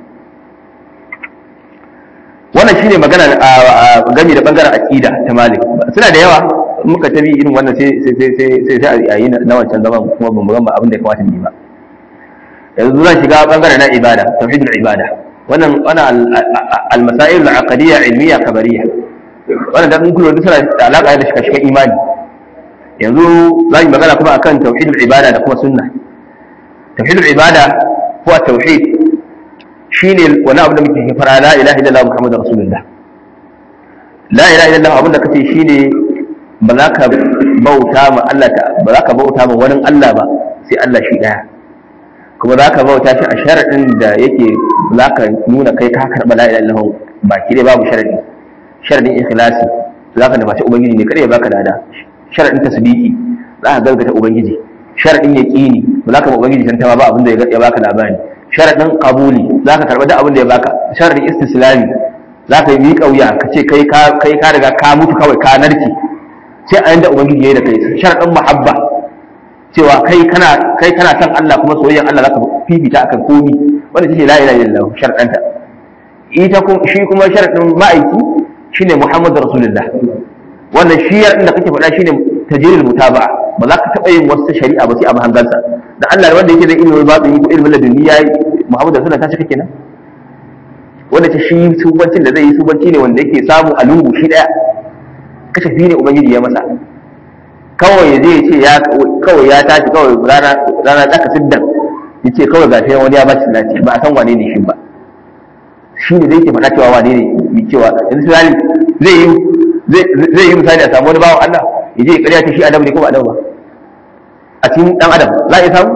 wannan shine magana game da bangaren aqida ta malik suna da yawa muka tabi irin wannan sai sai sai sai sai a yi na wancan zaman kuma ban gama abin da ya kamata mu yi ba yanzu zan shiga bangaren na ibada tauhidul ibada wannan wannan al-masail al-aqdiyya ilmiya kabariyya wannan da mun kula da suna da alaka da shika shikan imani yanzu za mu magana kuma akan tauhidul ibada da kuma sunna tauhidul ibada ko tauhid shine wani abu da muke fara la ilaha illallah muhammadur rasulullah la ilaha illallah abin da kace shine ba za ka bauta ma Allah ta ba za ka bauta ma wani Allah ba sai Allah shi daya kuma za ka bauta shi a sharadin da yake za ka nuna kai ka karba la ilaha illallah baki dai babu sharadi sharadin ikhlasi za ka nufaci ubangiji ne kada ya baka lada sharadin tasbiki za ka gaskata ubangiji sharadin yaqini ba za ka ba ubangiji tantama ba abin da ya baka labari sharadin qabuli za ka karba duk abin da ya baka sharadin istislami za ka yi miƙa wuya ka ce kai kai ka riga ka mutu kawai ka narke sai a yanda ubangiji yayi da kai sharadin muhabba cewa kai kana kai kana san Allah kuma soyayyan Allah zaka fifita akan komi wanda shi la ilaha illallah sharadanta ita shi kuma sharadin ma'aiki shine Muhammadu Rasulullah wannan shi da kake faɗa shine tajiril mutaba'a ba za ka taɓa yin wasu shari'a ba sai a mahangansa da Allah wanda yake da ilimin batini ko ilimin laduni yayi Muhammadu Rasulullah ta cika kenan wanda ta shi subancin da zai yi subanci ne wanda yake samu a lungu shi daya kashafi ne ubangiji ya masa kawai zai ce ya kawai ya tashi kawai rana rana tsaka siddan yace kawai ga wani ya bashi lati ba a san wane ne shi ba shi ne zai ke faɗa cewa wane ne mai cewa yanzu misali zai yi zai yi misali a samu wani bawan Allah ya je ya ƙarya ta shi adam ne ko ba adam ba a cikin dan adam za a iya samu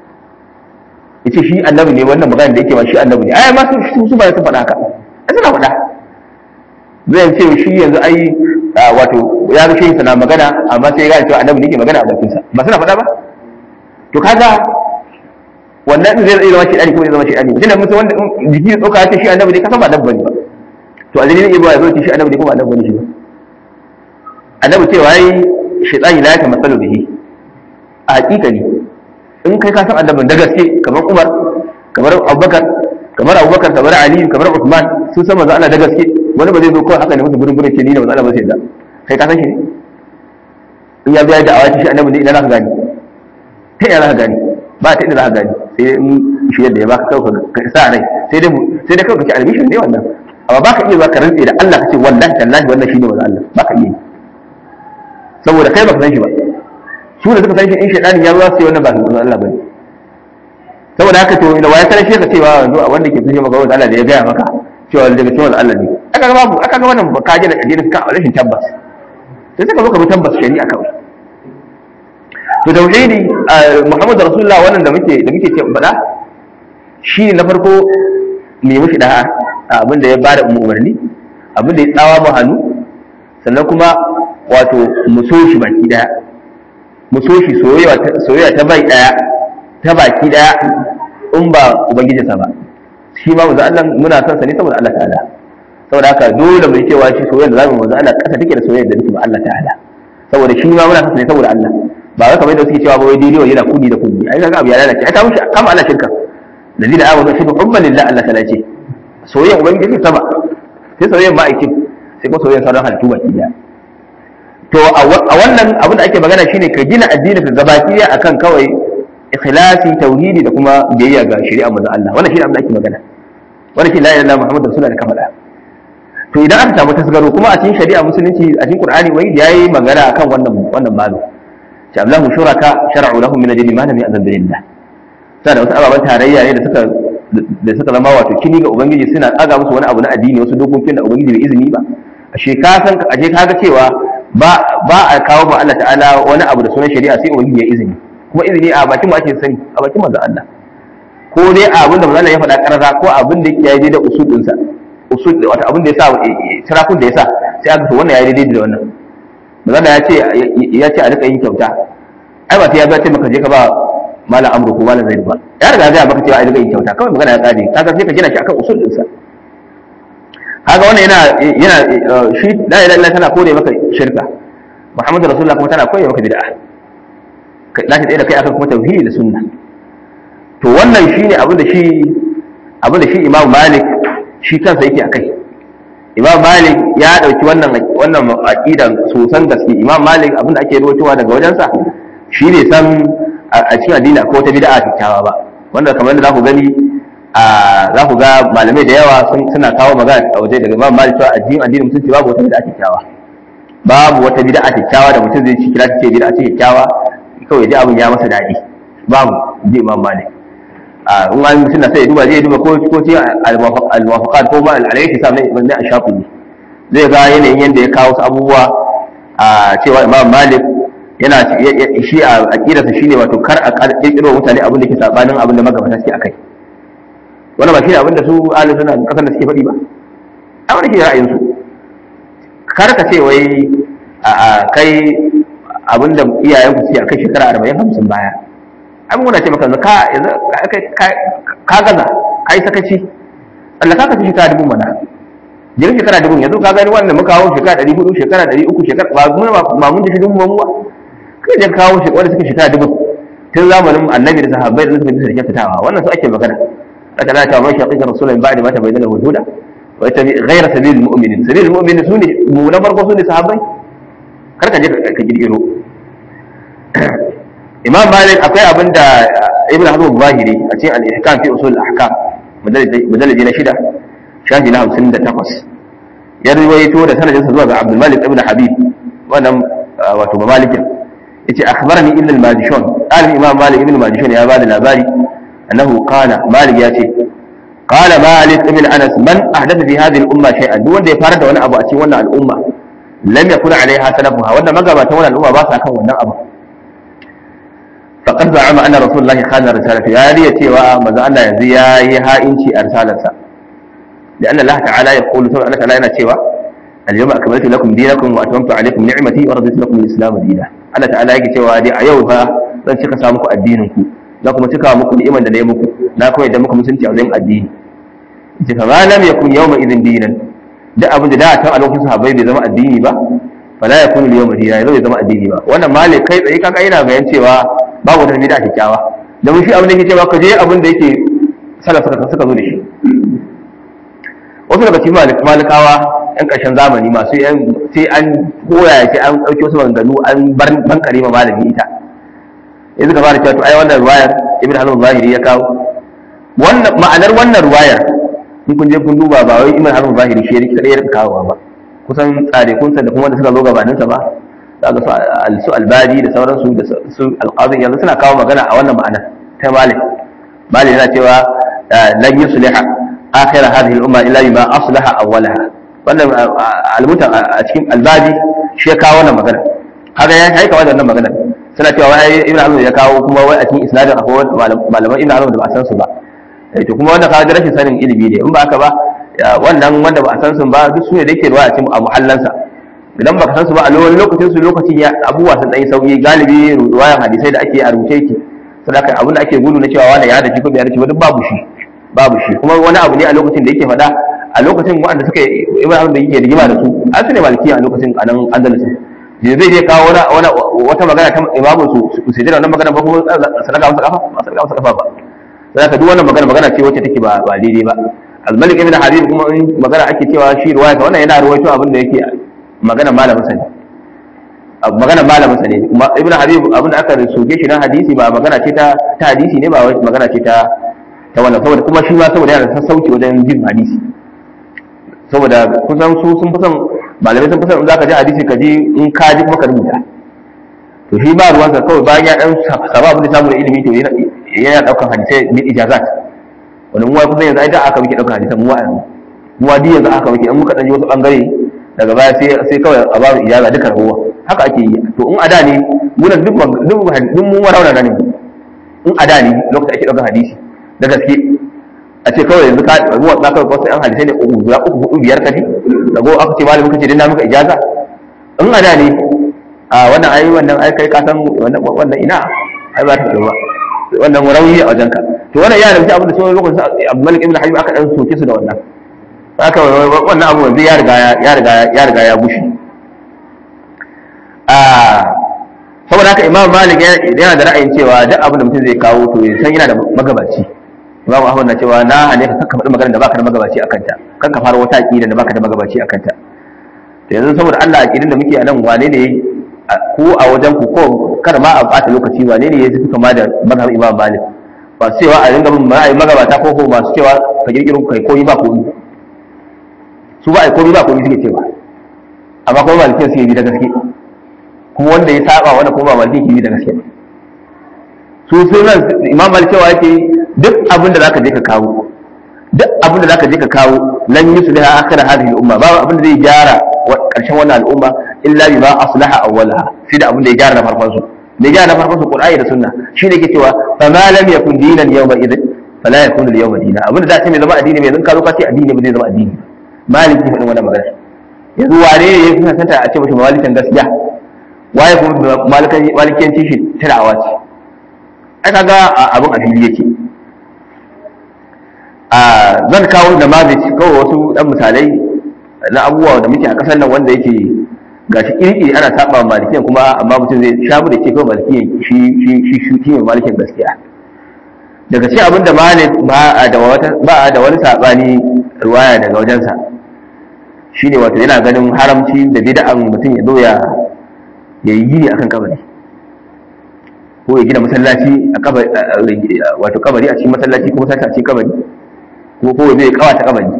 ya ce shi annabi ne wannan magana da yake ba shi annabi ne ai ma su su ba su faɗa haka ai suna faɗa zai ce shi yanzu ai wato ya ga shehin na magana amma sai ya gane cewa annabi ne ke magana a bakinsa ba suna faɗa ba to kaga wannan din zai zama shi dani ko zai zama shi dani tunda mutum wanda jiki tsoka ce shi annabi ne kasan ba annabi bane ba to azalin ibra ya zo ce shi annabi ne ko ba annabi bane shi ba annabi cewa yayi shaytani la ya masalu bihi a hakikani in kai ka san annabin da gaske kamar Umar kamar Abubakar kamar Abubakar kamar Ali kamar Uthman sun san manzo Allah da gaske wani ba zai zo kawai haka ne musu gurin gurin ce ni ne manzo Allah ba sai da kai ka san shi ne in ya biya da awaci shi annabi ne idan zaka gani ta ina zaka gani ba ta inda zaka gani sai in shi yadda ya baka kawai ka sa rai sai dai sai dai kawai ka ci albishin ne wannan amma baka iya zuwa ka rantse da Allah ka ce wallahi tallahi wannan shine manzo Allah baka iya saboda kai baka san shi ba su da suka san shi in shaidani ya zuwa sai wannan ba manzo Allah bane saboda haka to da waya sanar shi ka cewa yanzu a wanda ke tushe maka wanda Allah da ya gaya maka cewa daga cikin Allah ne aka ga babu aka ga wannan ka ji da addinin ka rashin tabbas sai suka zo ka bi tabbas shari'a kawai to tauhidi Muhammadu Rasulullah wannan da muke da muke ce faɗa shi ne na farko me mushi da abin da ya bada umarni abin da ya tsawa mu hannu sannan kuma wato mu so shi baki daya mu so shi soyayya ta bai daya ta baki daya in ba ubangijinsa ba shi ma manzo Allah muna son sa ne saboda Allah ta'ala saboda haka dole mu yi cewa shi soyayya da zamu manzo Allah kasa take da soyayya da nake ba Allah ta'ala saboda shi ma muna son sa ne saboda Allah ba wai kamar yadda suke cewa ba wai daidai yana kudi da kudi ai kaga abu ya lalace ai ka mushi kama Allah shirka ladina amanu shi hubban lillah Allah ta'ala ce soyayya ubangiji sama sai soyayya ma'aikin sai kuma soyayya sauran halittu baki daya to a wannan abin da ake magana shine ka gina addinin ka gabaki akan kawai ikhlasi tauhidi da kuma biyayya ga shari'a manzon Allah wannan shine abin da ake magana wannan shine la ilaha illallah muhammadur rasulullah da kamala to idan aka samu tasgaro kuma a cikin shari'a musulunci a cikin qur'ani wai da yayi magana akan wannan wannan babu sha Allah shuraka shar'u lahum min ajli ma lam ya'zan billah sai da wasu ababan tarayya ne da suka da suka zama wato kini ga ubangiji suna tsaga musu wani abu na addini wasu dokokin da ubangiji bai izini ba ashe ka san ashe ka ga cewa ba ba a kawo ma Allah ta'ala wani abu da sunan shari'a sai ubangiji ya izini kuma izini a bakin mu ake sani a bakin manzon Allah ko dai abin da manzon Allah ya faɗa karara ko abin da ya yi da usulin sa usul wato abin da ya sa tirakun da ya sa sai aka to wannan ya yi daidai da wannan manzon Allah ya ce ya ce a rika yin kyauta ai ba sai ya ga ce maka je ka ba malam amru ko malam zaid ba ya riga ya maka cewa a rika yin kyauta kawai magana ya tsare kaga sai ka gina shi akan usul din sa kaga wannan yana yana shi la ilaha illallah tana kore maka shirka muhammadu rasulullah kuma tana kore maka bid'a za ta tsaye da kai akan kuma tauhidi da sunna to wannan shine abin da shi abin da shi imam malik shi kansa yake akai imam malik ya dauki wannan wannan aqidan sosan gaske imam malik abin da ake rawaitowa daga wajensa shi ne san a cikin addini akwai wata bid'a kyakkyawa ba wanda kamar da za ku gani a za ku ga malamai da yawa suna kawo magana a waje daga imam malik cewa addinin addinin mutunci babu wata bid'a kyakkyawa babu wata bid'a kyakkyawa da mutum zai ci kira ce bid'a ce kyakkyawa kawai ji abin ya masa daɗi babu ji imam malik a in an mutum na sai ya duba zai duba ko ko ci al-muwafaqat ko ma al-alayhi sa ne ne a shafi zai ga yanayin yanda ya kawo su abubuwa a cewa imam malik yana shi a aqidarsa shine wato kar a kirkiro mutane abin da ke sabanin abin da magabata suke akai wannan ba shi ne abin da su ahli sunna kasan da suke faɗi ba a wani shi ra'ayin su kar ka ce wai a kai abin da iyayen ku suke akai shekara arba'in hamsin baya abin muna ce maka yanzu ka ka gaza ka yi sakaci Allah ka kaci shekara dubu mana jirin shekara dubu yanzu ka gani wannan muka hawo shekara ɗari hudu shekara ɗari uku shekara ba mun ba mun ji dubu mamuwa kai da kawo shekara wanda suka shekara dubu tun zamanin annabi da sahabbai da suka bisa da fitawa wannan su ake magana aka da cewa man shaqiqa rasulun ba'da ma tabayyana lahu huda wa yattabi ghayra sabilil mu'minin sabilil mu'minin sune mu na farko sune sahabbai kar ka je ka girgiro imam malik akwai abin da ibn hazm zahiri a cikin al-ihkam fi usul al-ahkam mudalliji na shida shafi na 58 ya riwayato da sanadinsa zuwa ga abdul malik ibn habib wannan wato ba malikin yace akhbarani ibn al-majishun alim imam malik ibn al-majishun ya bada labari annahu qala malik ya ce قال مالك ابن انس من احدث في هذه الامه شيئا duk wanda ya fara da wani abu a cikin wannan al'umma lam yakun alaiha salafuha wanda magabatan wannan al'umma ba sa kan wannan abu faqad za'ama anna rasulullahi khana risalati ya riya cewa manzo Allah yanzu ya yi ha'inci a risalarsa لأن الله تعالى يقول سبحانه وتعالى أنا cewa اليوم أكملت لكم دينكم وأتممت عليكم نعمتي ورضيت لكم الإسلام دينا الله تعالى yake cewa dai a yau fa zan cika sa muku addinin ku na kuma cika muku ni'imar da na yi muku na kuma yadda muku musulunci a wajen addini ce fa ma lam yakun yawma idin dinan duk abin da da ta a lokacin sahabbai bai zama addini ba fala yakun al yawma dinan zai zama addini ba wannan malik kai tsaye kaga yana bayan cewa babu wata bid'a kyakkyawa da mun shi abin da yake cewa ka je abin da yake salaf suka suka zo da shi wasu daga cikin malikawa yan ƙarshen zamani masu yan sai an koya sai an ɗauki wasu maganganu an bar bankare ma malami ita yanzu ka fara cewa to ai wannan ruwayar ibn hazm zahiri ya kawo wannan ma'anar wannan ruwayar in kun je kun duba ba wai ibn hazm zahiri shi yake kadai ya kawo ba kusan tsare kun da kuma wanda suka zo gabanin sa ba daga su albadi da sauransu da su alqazi yanzu suna kawo magana a wannan ma'ana ta malik malik yana cewa lan yusliha akhir hadhihi al-umma illa bima aslaha awwalaha wannan almuta a cikin albadi shi ya kawo wannan magana haka ya kai kawai da wannan magana suna cewa wai ibn hazm ya kawo kuma wai a cikin isnadin akwai malaman ibn hazm da ba a san su ba to kuma wanda kaga rashin sanin ilimi ne in ba haka ba wannan wanda ba a san su ba duk su ne da yake ruwa a cikin a muhallansa idan ba ka san su ba a lokacin su lokacin ya abubuwa sun dan yi sauki galibi ruwayan hadisai da ake a rubuce yake saboda abin da ake gudu na cewa wani ya da shi ko bai da shi ba duk babu shi babu shi kuma wani abu ne a lokacin da yake faɗa a lokacin waɗanda suka ibrahim da yake rigima da su an su ne malikiya a lokacin a nan andalus je zai je kawo wani wata magana ta imamu su su sai wannan magana ba kuma sadaka masa kafa ba sadaka masa kafa ba sai ka duk wannan magana magana ce wacce take ba ba daidai ba al-malik ibn habib kuma in magana ake cewa shi ruwaya ta wannan yana ruwaito abin da yake magana malamin sa ne magana malamin sa ne ibn habib abin da aka soke shi na hadisi ba magana ce ta ta hadisi ne ba magana ce ta ta wannan saboda kuma shi ma saboda yana da sassauci wajen jin hadisi saboda kusan su sun fi son malamai sun fi son in za ka ji hadisi ka ji in ka ji kuma ka rubuta to shi ba ruwansa kawai bayan ya dan saba abin da samu da ilimi to yana daukan hadisai bil ijazat wani mu kusan yanzu ai da aka muke daukan hadisan mu wa'an mu wadi yanzu aka muke in muka dan ji wasu bangare daga baya sai sai kawai a babu ijaza duka rahuwa haka ake yi to in ada ne mu duk duk duk mu warauna ne in ada ne lokacin ake daukan hadisi da gaske a ce kawai yanzu ka ruwa za ka wasu yan hadisai ne uku guda uku hudu biyar kaji da go aka ce malamin kace dinna maka ijaza in a da ne a wannan ai wannan ai kai ka san wannan wannan ina ai ba ta ba wannan rauni a wajen ka to wannan yana da abin da sai lokacin Abu Malik ibn Habib aka dan soke su da wannan haka wannan abu yanzu ya riga ya riga ya riga ya bushe a saboda haka Imam Malik yana da ra'ayin cewa duk abin da mutum zai kawo to ya san yana da magabaci Imam Ahmad na cewa na hane ka kakka faɗi magana da baka da magabaci akan ta kan ka fara wata aqida da baka da magabaci akan ta to yanzu saboda Allah aqidin da muke a nan wane ne ko a wajen ku ko kar ma a bata lokaci wane ne ya fi kama da mazhab Imam Malik ba cewa a ringa bin ra'ayi magabata ko ko masu cewa ka kirkiro kai koyi ba koyi su ba ai koyi ba koyi suke cewa amma kuma malikin suke bi da gaske kuma wanda ya saba wanda kuma ba malikin ke bi da gaske su sunan Imam Malik cewa yake duk abin da zaka je ka kawo duk abin da zaka je ka kawo lan yusliha akhir hadhihi al-umma ba abin da zai gyara karshen wannan al'umma illa bima aslaha awwalaha sai da abin da ya gyara na farkon su da gyara na farkon su qur'ani da sunna shine ke cewa fa ma lam yakun dinan yawma idin fala yakun al-yawma dinan abin da zai mai zama addini mai zan ka zo ka ce addini ba zai zama addini maliki faɗin wannan magana yanzu wane ne ya fi santa a ce mashi malikan gaskiya waye kuma malikiyanci shi tirawa ce ai kaga abin a fili yake zan kawo da mazic kawai wasu dan misalai na abubuwa da muke a kasar nan wanda yake gashi iri ana saba malikiyan kuma amma mutum zai shabu da ke kawai malikiyan shi shi shi shi shi ne malikin gaskiya daga cikin abin da malik ba a da wata ba a da wani sabani ruwaya daga wajensa shine wato yana ganin haramci da bid'an mutum ya zo ya yayi gini akan kabari ko ya gina masallaci a kabari wato kabari a cikin masallaci ko masallaci a cikin kabari ko ko zai kawata kabari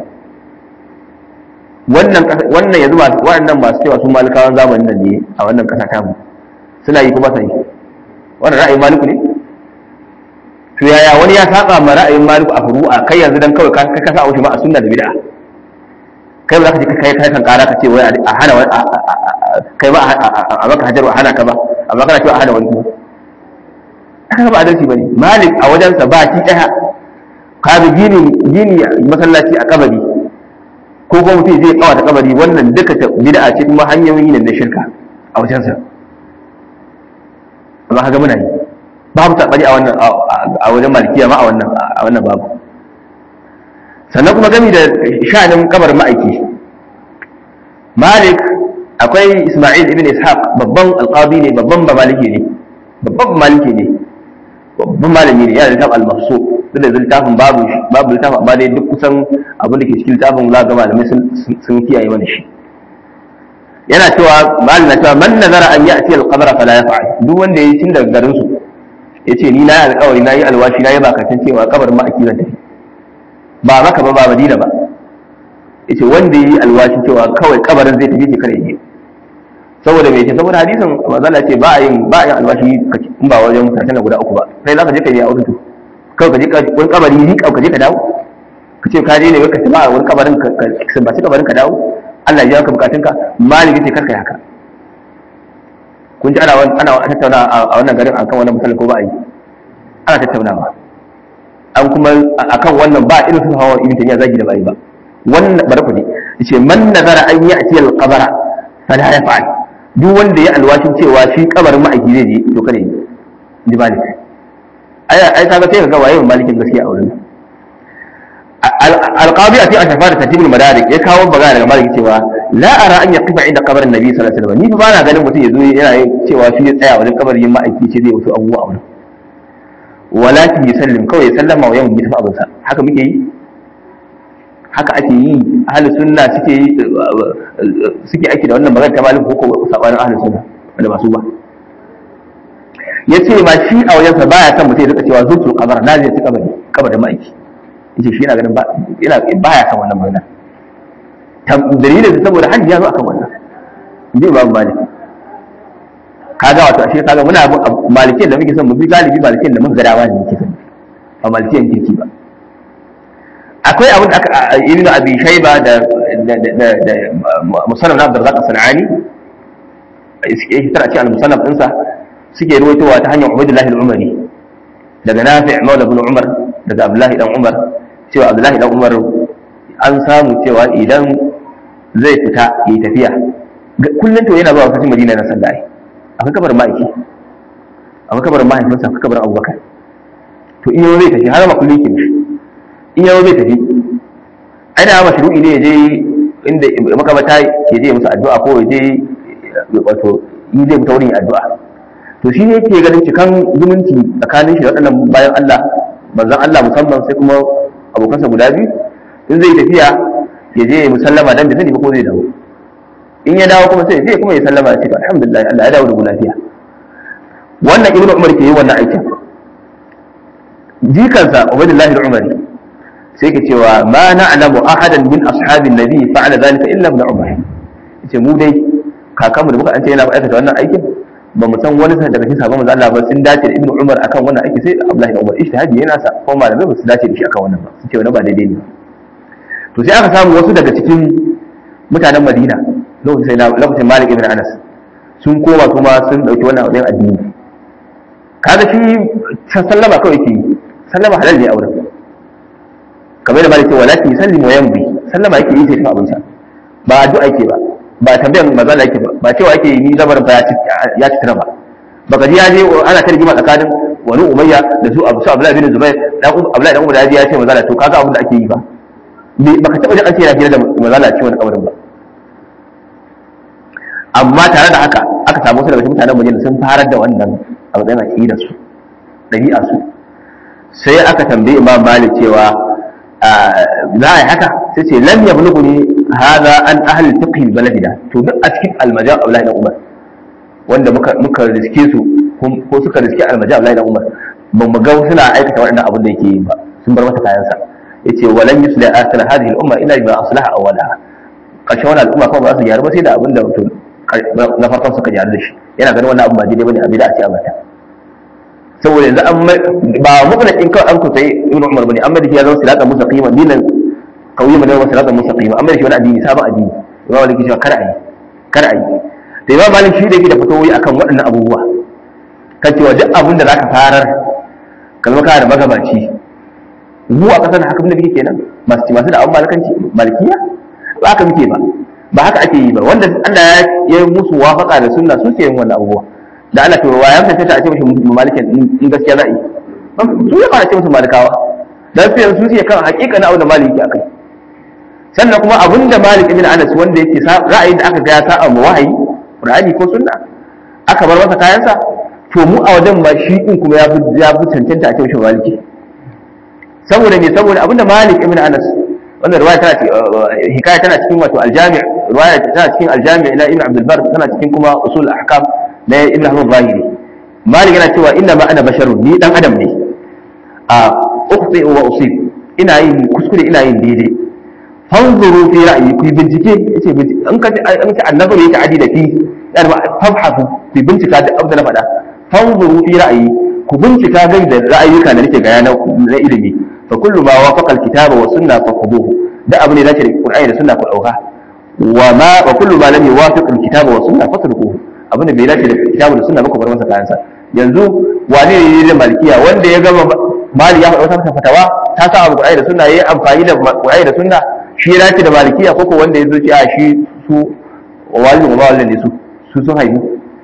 wannan wannan yanzu masu waɗannan masu cewa su malikawan zamanin nan ne a wannan ƙasa ta mu suna yi ko ba sa yi wannan ra'ayin maliku ne to yaya wani ya saba ma ra'ayin maliku a furu'a kai yanzu dan kawai ka ka sa wuce ma a sunna da bid'a kai ba za ka je kai kai kan kara ka ce wai a hana wani kai ba a maka hajar a hana ka ba amma kana cewa a hana wani kuma aka ba adalci bane malik a wajensa ba ki daya ka bi gini gini masallaci a kabari ko kuma mutum zai kawata kabari wannan duka bid'a ce kuma hanyoyi ne na shirka a wajensa amma kaga muna yi babu tabari a wannan a wajen malikiya ma a wannan a wannan babu sannan kuma gami da sha'anin kabar ma'aiki malik akwai isma'il ibn ishaq babban alqabi ne babban ba maliki ne babban maliki ne babban malami ne yana da littafin al-mafsu duk da littafin babu babu littafin amma dai duk kusan abin da ke cikin littafin za ga malamai sun kiyaye mana shi yana cewa malam na cewa man nazara an ya'ti al-qabra fala yaf'al duk wanda yayi tun daga garin su yace ni na yi alƙawari na yi alwashi na yi bakatun cewa kabarin ma'aiki zan tafi ba maka ba ba madina ba yace wanda yayi alwashi cewa kawai kabarin zai tafi kare yi saboda me ce saboda hadisin manzala ce ba a yin ba a yin alwashi in ba wajen mutanen guda uku ba sai za ka je ka yi a wurin kawai ka je wani kabari ni ka je ka dawo ka ce ka je ne ka tafi a wani kabarin ka sumbaci kabarin ka dawo Allah ya ka bukatun ka malik yace karka haka kun ji ana ana tattauna a wannan garin akan wannan misali ko ba a yi ana tattaunawa an kuma akan wannan ba irin su hawa ibn tayyiba zagi da bai ba wannan bari ku ji yace man nazara an ya'ti al-qabara fala yaf'al duk wanda ya alwashin cewa shi kabarin ma'aiki zai je to kare yi ji malik ai ai kaga sai ka ga waye malikin gaskiya a wurin alqabi a cikin ashafa da tartibul madarik ya kawo bagana daga malik cewa la ara an yaqifa inda kabarin nabi sallallahu alaihi wasallam ni fa ba na ganin mutum yazo yana yin cewa shi ya tsaya wajen kabarin ma'aiki ce zai wasu abubuwa a wurin walakin yusallim kawai ya sallama wa yawan tafi abinsa haka muke yi haka ake yi ahlus sunna suke yi suke aiki da wannan magana ta malik ko ko sabanin ahlus sunna wanda ba su ba yace ma shi a wajensa baya son mutum ya rika cewa zutul kabar na zai ci kabari kabarin ma'aiki yace shi yana ganin ba yana baya son wannan magana dalilin saboda hajji ya zo akan wannan inji babu malik kaga wato ashe kaga muna malikin da muke son mu bi galibi malikin da muka ga dawa ne muke son ba malikin kirki ba akwai abin da aka ibn abi shayba da da musannaf na abdurrazzaq sanani yake tara ce al-musannaf ɗinsa suke ruwaitowa ta hanyar ubaydullah al-umari daga nafi' maula ibn umar daga abdullahi dan umar cewa abdullahi dan umar an samu cewa idan zai fita yi tafiya kullum to yana zuwa kasashen madina na sallah akwai kabarin ma'aiki akwai kabarin mahaifinsa akwai kabarin abubakar to in yau zai tafi har ma kullum ke mishi in yau zai tafi ana ma shiru'i ne ya je inda makamata ya je musu addu'a ko ya je wato in zai fita wurin addu'a to shi ne yake ganin cikan zumunci tsakanin shi da waɗannan bayan Allah manzon Allah musamman sai kuma abokansa guda biyu in zai tafiya ya je ya musallama dan bai sani ba ko zai dawo in ya dawo kuma sai sai kuma ya sallama ya ce alhamdulillah Allah ya dawo da mu lafiya wannan ibnu umar ke yi wannan aikin jikansa ubaidullahi al-umari sai ke cewa ma na'lamu ahadan min ashabin nabi fa'ala dhalika illa ibn umar yace mu dai kakanmu da muka an ce yana aikata wannan aikin ba mu san wani daga cikin sahabban manzo Allah ba sun dace da ibnu umar akan wannan aiki sai abdullahi da umar ijtihadi yana sa ko malamai ba su dace da shi akan wannan ba sun ce wannan ba daidai ne to sai aka samu wasu daga cikin mutanen Madina lokacin sai lokacin Malik ibn Anas sun koma kuma sun dauki wannan abin addini kaga shi sallama kawai yake yi sallama halal ne a wurin kamar da malike wala ki sallimu wa yambi sallama yake yi sai ta abinsa ba addu'a yake ba ba tambayar mazala yake ba ba cewa yake ni zabarin fa ya ci tara ba baka ji ya je ana ta rigima tsakanin wani umayya da su abu su abdullahi bin zubair dan abdullahi dan umar ya ce mazala to kaga abin da ake yi ba baka taba jin an ce yana hira da mazala ce wani kabarin ba amma tare da haka aka samu wasu daga cikin mutanen Madina sun farar da wannan a matsayin aqidar su dabi'a su sai aka tambayi Imam Malik cewa za a yi haka sai ce lam yablughuni hadha an ahli fiqh baladina to duk a cikin almaja Abdullahi dan Umar wanda muka muka riske su ko suka riske almaja Abdullahi dan Umar ba mu ga suna aikata waɗannan abin da yake yi ba sun bar masa kayansa yace walan yusla akhir hadhihi al-umma illa bima aslaha awwalaha karshen wannan al'umma kuma ba su gyaru ba sai da abin da mutum na farkon suka gyaru da shi yana ganin wannan abin ba daidai bane a bida a ce a mata saboda yanzu an ba mutlaqin kawai an ku sai ibnu umar bane amma da shi ya zama siratan mustaqima dinan kauye mu da siratan mustaqima amma da shi wani addini sabon addini imam malik cewa kar ayi kar ayi da imam malik shi da yake da fatawoyi akan waɗannan abubuwa kan cewa duk abin da zaka farar ka zama kana da magabaci mu a kasar haka mun da muke kenan masu masu da abun malikanci malikiya ba haka muke ba ba haka ake yi ba wanda Allah ya yi musu wafaka da sunna su ke yin wannan abubuwa da Allah to wayan ta ta ce mishi malikin in gaskiya za'i su ya fara ce musu malikawa dan su yanzu su ke kan hakika na abu da maliki akai sannan kuma abinda malik ibn anas wanda yake ra'ayin da aka ga ya sa'a mu wahayi qur'ani ko sunna aka bar masa kayansa to mu a wajen ba shi din kuma ya fi ya fi cancanta a ce mishi maliki saboda me saboda abinda malik ibn anas wanda riwaya tana hikaya tana cikin wato aljami' riwaya tana cikin aljami' ila ibn abdul bar tana cikin kuma usul ahkam na ibn ahmad zahiri malik yana cewa inna ma ana basharun ni dan adam ne a ukhti wa usib ina yin kuskure ina yin daidai fanzuru fi ra'yi ku bincike yace an ka an ka annabi yake adi da fi dan fafhafu ku bincika da abda na faɗa fanzuru fi ra'yi ku bincika gai da ra'ayuka da nake ga na ilimi fa kullu ma wafaqa alkitaba wa sunna fa khuduhu da abu ne dace da qur'ani da sunna ku dauka wa ma wa kullu ma lam yuwafiq alkitaba wa sunna fatrukuhu abu ne bai dace da kitabu da sunna ba ku bar masa kayansa yanzu wane ne da malikiya wanda ya gama mali ya faɗa wata fatawa ta sa abu qur'ani da sunna yayi amfani da qur'ani da sunna shi ya dace da malikiya ko ko wanda ya zo ce a shi su walin ba walin ne su su sun haihu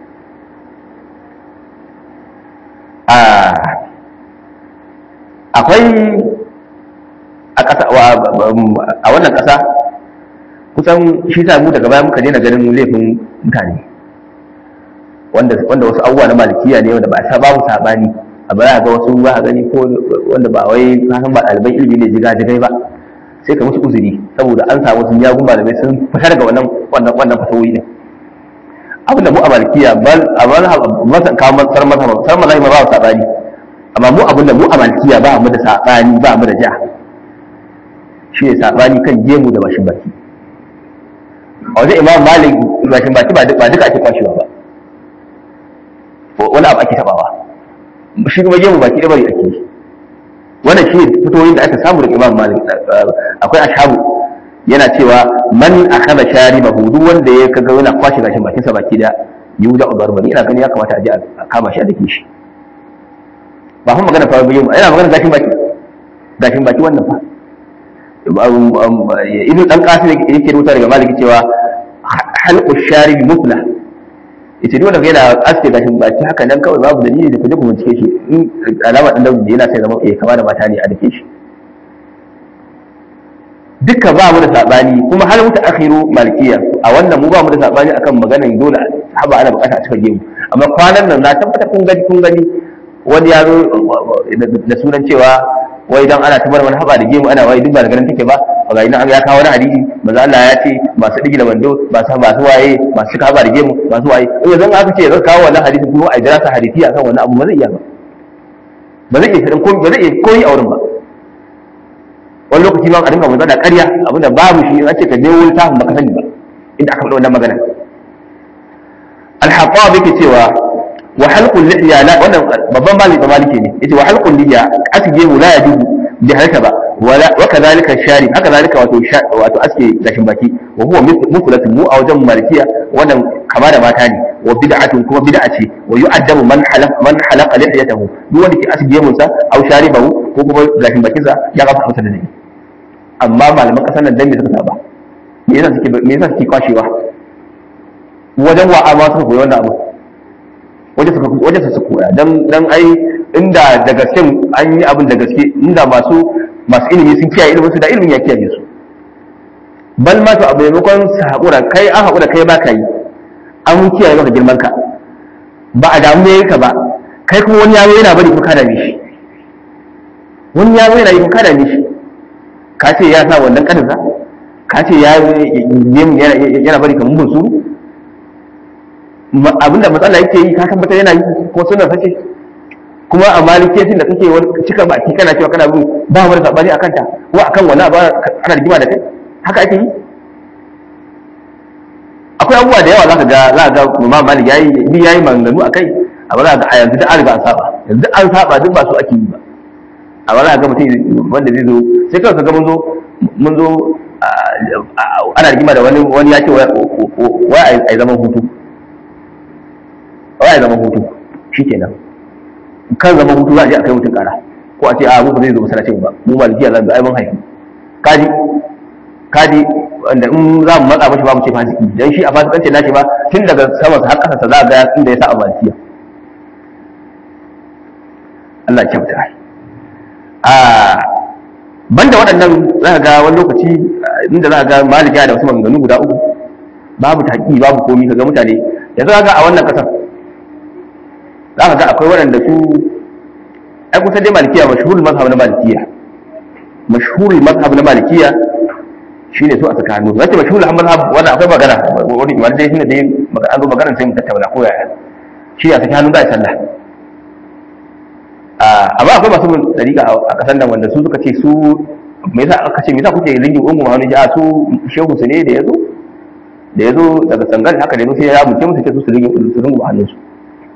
akwai a ƙasa a wannan ƙasa kusan shi sa mu daga baya muka daina ganin laifin mutane wanda wanda wasu abubuwa na malikiya ne wanda ba sa babu sabani a baya ga wasu ba gani ko wanda ba wai kasan ba ɗaliban ilimi ne jiga jigai ba sai ka musu uzuri saboda an samu sun yagun malamai sun fitar daga wannan wannan wannan fasahohi ne abin da mu a malikiya bal a masa kawo sar masa sar masa ma ba sabani amma mu abin da mu a malikiya ba mu da sabani ba mu da ja shi ne sabani kan gemu da bashin baki a wajen imam malik bashin baki ba duka ake kwashewa ba wani abu ake tabawa shi kuma gemu baki da bari ake yi wannan shi fitoyin da aka samu daga imam malik akwai ashabu yana cewa man akhadha sharibahu duk wanda ya kaga yana kwashe gashin bakin sa baki da yuda ubarbani ina gani ya kamata a je a kama shi a dake shi ba fa magana fa bayyana ina magana gashin baki gashin baki wannan fa ibn dan qasim yake rubuta daga maliki cewa halqu sharib mutla ita dole ga yana aske gashin baki haka nan kawai babu dalili da kuje ku bincike shi in alama dan daudi yana sai zama eh kama da mata ne a dake shi duka ba mu da sabani kuma har muta akhiru malikiya a wannan mu ba mu da sabani akan maganan dole haba ana bukata a cika gemu amma kwanan nan na tabbata kun gani kun gani wani ya zo da sunan cewa wai dan ana tabar wani haba da gemu ana wai duk ba da ganin take ba ga ina ya kawo wani hadisi manzo Allah ya ce masu digi da wando masu masu waye masu cika haba da gemu masu waye in yanzu aka ce zan kawo wannan hadisi kuma a jira sa hadisi akan wannan abu ba zai iya ba ba zai iya ko ba zai iya koyi a wurin ba wani lokaci ma a dinga manzo da ƙarya abinda babu shi in ce ka je wurin tafin baka sani ba inda aka faɗa wannan magana al-hattab yake cewa wa halqul lihya la wannan babban maliki ba maliki ne yace wa halqul lihya asge mu la yajuzu bi halaka ba wala wa kadhalika sharib haka zalika wato wato aske gashin baki wa huwa mutlatun mu a wajen malikiya wannan kama da mata ne wa bid'atun kuma bid'a ce wa yu'addabu man halaq man halaqa lihiyatahu duk wanda ke asge mun sa aw sharibahu ko kuma gashin bakin sa ya gafa masa da ne amma malaman kasar nan dan me suka saba me yasa suke me yasa suke kwashewa wajen wa amma suka koyi wannan abu wajen suka wajen su koya dan dan ai inda da gaske an yi abin da gaske inda masu masu ilimi sun kiyaye ilimin su da ilimin ya kiyaye su bal ma to abu maimakon su haƙura kai an haƙura kai ba ka yi an kiyaye maka girman ka ba a damu yayi ka ba kai kuma wani yaro yana bari ko ka dame shi wani yaro yana yi ko ka dame shi ka ce ya sa wannan kaninsa ka ce ya yana bari kamar bunsuru abinda matsala yake yi ka tabbatar yana yi ko suna sace kuma a maliketin da kake wani cika baki kana cewa kana bin ba wani sabani akan ta ko akan wani abu ana rigima da kai haka ake yi akwai abubuwa da yawa zaka ga za ga Imam Malik yayi ni yayi maganganu akai amma za ga a yanzu duk an riga an saba yanzu an saba duk ba su ake yi ba amma za ga mutum wanda zai zo sai kawai ka ga mun zo mun zo ana rigima da wani wani ya ce wai a yi zaman hutu wai a yi zaman hutu shikenan kan zaman hutu za a je a kai mutum kara ko a ce a mu ba zai zo masallacin ba mu malikiya za mu ai mun haifi kaji kaji wanda in za mu matsa mashi ba mu ce fasiki dan shi a fasikancin nashi ba tun daga sama har kasa sa za ga inda ya sa a malikiya Allah ya kyauta a banda waɗannan za ka ga wani lokaci inda za ka ga malikiya da wasu maganganu guda uku babu taƙi babu komi ka ga mutane yanzu ka ga a wannan ƙasar za ka ga akwai waɗanda su ai kusa dai malikiya mashhurul mazhab na malikiya mashhurul mazhab na malikiya shine su a tsakanin su zace mashhurul mazhab wannan akwai magana wani wani dai shine dai an zo magana sai mu tattauna ko yaya shi a tsakanin da sallah amma akwai masu mun dariƙa a ƙasar nan wanda su suka ce su me yasa aka ce me yasa kuke ringi ungu ma wani a su shehu su ne da yazo da yazo daga sangal haka da yazo sai ya muke musu ce su su ringi su ringu hannun su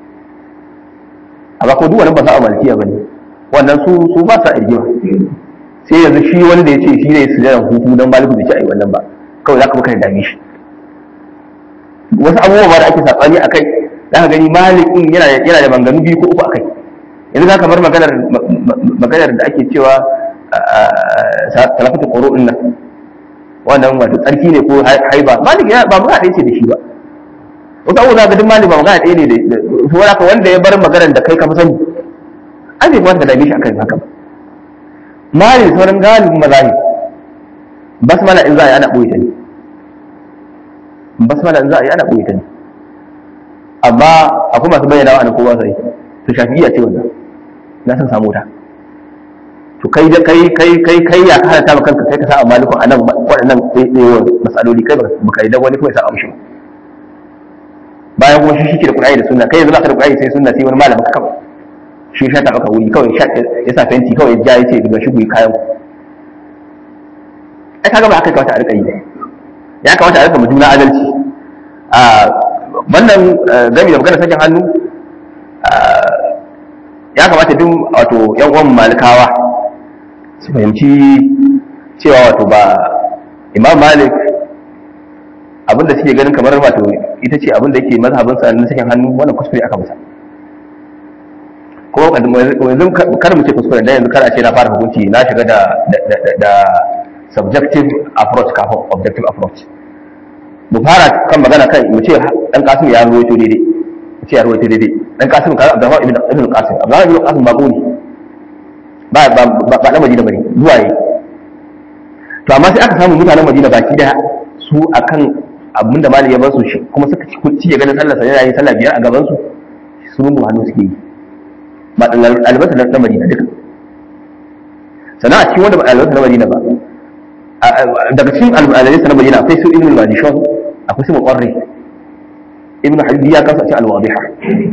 amma ko duk wani ba sa a malikiya bane wannan su su ba sa irgiwa sai yanzu shi wanda ya ce shi ne su jiran hutu don maliku bai ci a yi wannan ba kawai za ka maka da dame shi wasu abubuwa ba da ake saɓani a kai za ka gani malikin yana da manganu biyu ko uku a kai yanzu za ka bar maganar da ake cewa talafatu ƙoro ɗin nan wannan wato tsarki ne ko haiba malik ba magana ɗaya ce da shi ba wata abubuwa za ka duk malik ba magana ɗaya ne da su wani wanda ya bar maganar da kai ka fi sani an bai kamata ka dame shi akan haka ba mali sauran galibin mazahib basmala in za a yi ana ɓoye ta ne basmala in za a yi ana ɓoye ta ne amma akwai masu bayyana wa ko ba su yi to shafi'iyya ce wannan na san samu ta to kai da kai kai kai kai ya kana ta kanka kai ka sa malikun anan waɗannan ɗaya masaloli kai baka yi da wani kuma ya sa amshi bayan kuma shi shi ke da Qur'ani da sunna kai yanzu ba ka da Qur'ani sai sunna sai wani malamin ka kawai shi sha ta maka wuri kawai ya sa fenti kawai ya ce daga shi ku yi kayan ku ai kaga ba aka kawata a rika yi ya kamata a rika mu juna adalci a wannan gami da magana sakin hannu ya kamata duk wato yan uwan malikawa su fahimci cewa wato ba imam malik abinda suke ganin kamar wato ita ce abinda yake mazhabinsa na sakin hannu wannan kuskure aka masa ko yanzu kar mu ce kuskure dan yanzu kar a ce na fara hukunci na shiga da da subjective approach kafin objective approach mu fara kan magana kan mu ce dan kasim ya ruwaito daidai mu ce ya ruwaito daidai dan kasim ka Abdurrahman ibn ibn Qasim Abdurrahman ibn Qasim ba ne ba ba ba ba na Madina bane zuwa yi to amma sai aka samu mutanen Madina baki daya su akan abinda mali ya bar su kuma suka ci ya ganin sallar sa yana yin sallah biyar a gaban su su rungu hannu suke yi ba albasa na madina duka sannan a cikin wanda ba albasa na madina ba daga cikin albasa na madina akwai su ibn al-majishon akwai su muqarri ibn halbi ya kasa cikin al-wadiha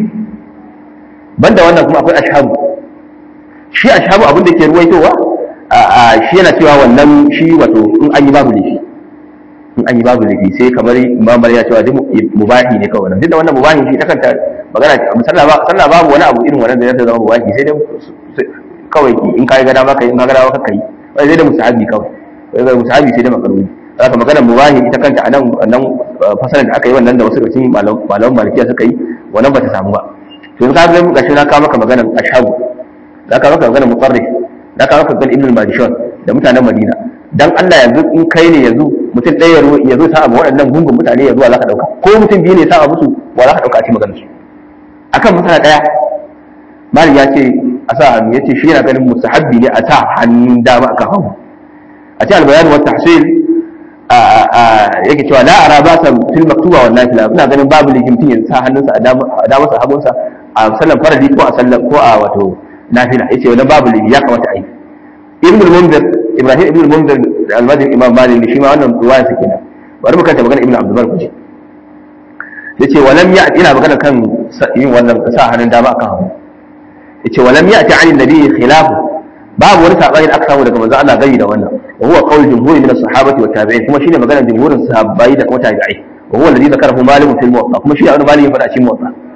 banda wannan kuma akwai ashabu shi ashabu abin da ke ruwaitowa shi yana cewa wannan shi wato in an yi babu laifi in an yi babu laifi sai kamar imam ya cewa duk mubahi ne kawai duk da wannan mubahi shi ta kanta magana sallah babu wani abu irin wannan da ya zama mubahi sai dai kawai in kai gada maka in ka gada maka kai wai sai da musahabi kawai wai ga musahabi sai da makaruni haka magana mubahi ita kanta a nan nan fasalar da aka yi wannan da wasu daga cikin malaman malikiya suka yi wannan ba ta samu ba to in ka ga gashi na kawo maka maganar ashabu da ka maka maganar muqarrif da ka maka maganar ibn al-majishun da mutanen madina dan Allah yanzu in kai ne yanzu mutum ɗaya ya zo sa abu waɗannan gungun mutane ya zuwa za ka ɗauka ko mutum biyu ne sa abu su wa za ka ɗauka a cikin maganar su akan mutane ɗaya malik ya ce a sa hannu ya ce shi yana ganin mustahabbi ne a sa hannun dama akan hagu a ce albayanu wa tahsil yake cewa la ara ba sa fil maktuba wa nafila ina ganin babu likin mutum ya sa hannunsa a dama sa hagunsa a sallan faradi ko a sallan ko a wato nafila yace wannan babu likin ya kamata a yi ibn al-munzir ibrahim ibn al-munzir al-madini imam malik shi ma wannan ruwaya sa kenan bari mu kanta magana ibn abdul bar kuje yace walam ya ina magana kan yin wannan sa hannun dama akan hagu yace walam ya'ti 'an an-nabi khilafu babu wani sabani da aka samu daga manzo Allah gari da wannan wa huwa qawl jumhuri min as-sahabati wa tabi'in kuma shine maganar jumhurin sahabbai da kuma tabi'ai wa huwa alladhi zakarahu malik fil muwatta kuma shi ne malik ya faɗa cikin muwatta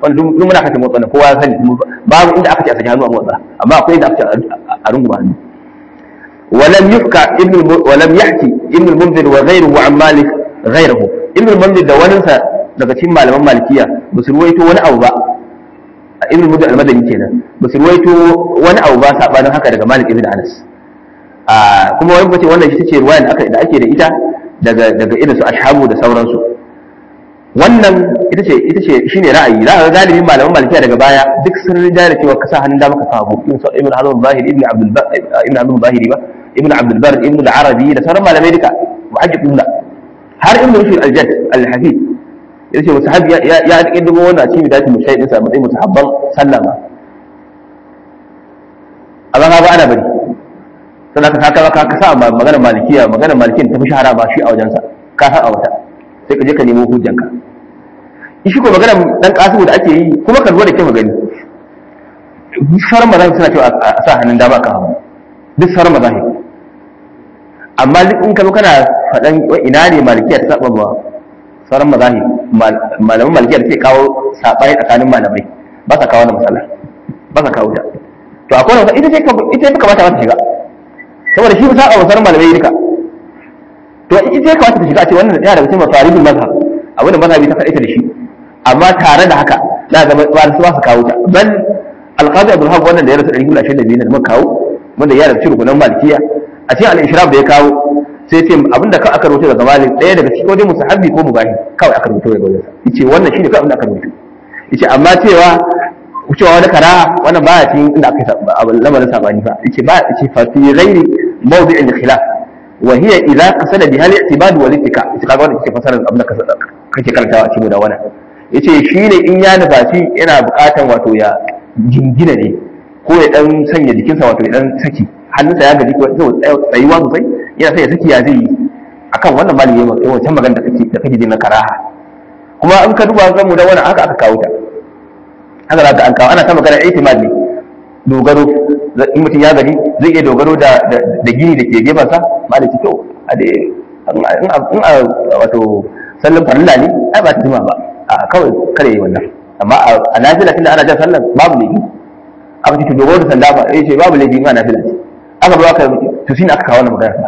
wanda duk muna kace motsa kowa ya sani babu inda aka ce a saki hannu a motsa amma akwai inda aka ce a runguma hannu ولم يحكى ابن ولم يحكي ابن المنذر وغيره عن مالك غيره ابن المنذر da waninsa daga cikin malaman malikiya ba su ruwaito wani abu ba ibn munzir al-madani kenan ba su ruwaito wani abu ba sabanin haka daga malik ibn anas a kuma wani bace wannan ita ce ruwayan da aka da ake da ita daga daga irin su ashabu da sauransu wannan ita ce ita ce shine ra'ayi za ka ga galibin malaman malikiya daga baya duk sun rida da cewa ka sa hannun dama ka sa hagu ibn hazm zahiri ibn abdul ibn abdul zahiri ba ibn abdul bar ibn al-arabi da sauran malamai duka muhajjiduna har ibn rushd al-jadd al-hafid yace musahabi ya ya kiddigo wannan cikin bidatul mushayyid sa matsayin musahabban sallama amma ka ba ana bari sai ka saka ka ka sa magana malikiya magana malikin ta fi shahara ba shi a wajensa ka sa a wata sai ka je ka nemo hujjanka shi ko magana dan kasimu da ake yi kuma ka lura da kyau gani sauran mazahib suna cewa a sa hannun dama kan hagu duk sauran mazahib amma duk in ka zo kana faɗan ina ne malikiya ta saba ba sauran mazahib malaman malikiya da suke kawo saɓani tsakanin malamai ba sa kawo na matsala ba sa kawo ta to akwai wata ita ce ita ce kamata ta shiga saboda shi ba saba wa sauran malamai duka to ita ce kamata ta shiga a ce wannan ya daga cikin mafaribin mazhab abinda mazhabi ta kaɗaita da shi amma tare da haka za ga ba su ba su kawo ta bal alqadi abdul haq wannan da ya rasu 122 ne da muka kawo wanda ya rasu rukunan malikiya a cikin al-ishraf da ya kawo sai ce abinda ka aka rubuta daga malik ɗaya daga cikin wajen musahabi ko mubahi kawai aka rubuta daga wajen yace wannan shine kawai abinda aka rubuta yace amma cewa cewa wani karaha wannan baya cikin inda aka yi lamarin sabani ba yace ba yace fa fi ghairi mawdi'in khilaf wa hiya idza qasada biha al-i'tibad wal ittika ita kaga wannan kike fasarar abinda kake karantawa a cikin da wannan yace shine in ya nufaci yana buƙatan wato ya jingina ne ko ya dan sanya jikinsa wato ya dan saki hannunsa ya gaji ko tsayuwa sosai yana sai ya saki ya zai yi akan wannan mali yayin wancan magana da kake da kake jin na karaha kuma in ka duba ga mu da wannan haka aka kawo ta haka za ka an kawo ana ta magana ihtimad ne dogaro in mutum ya gaji zai iya dogaro da da gini da ke gefansa malaki to a dai in a wato sallan farilla ne ai ba ta jima ba a kawai kare yi wannan amma a nafila tunda ana jan sallan babu laifi aka ce to dogaro da sanda ba eh ce babu laifi in ana nafila ce aka zo aka to shine aka kawo wannan magana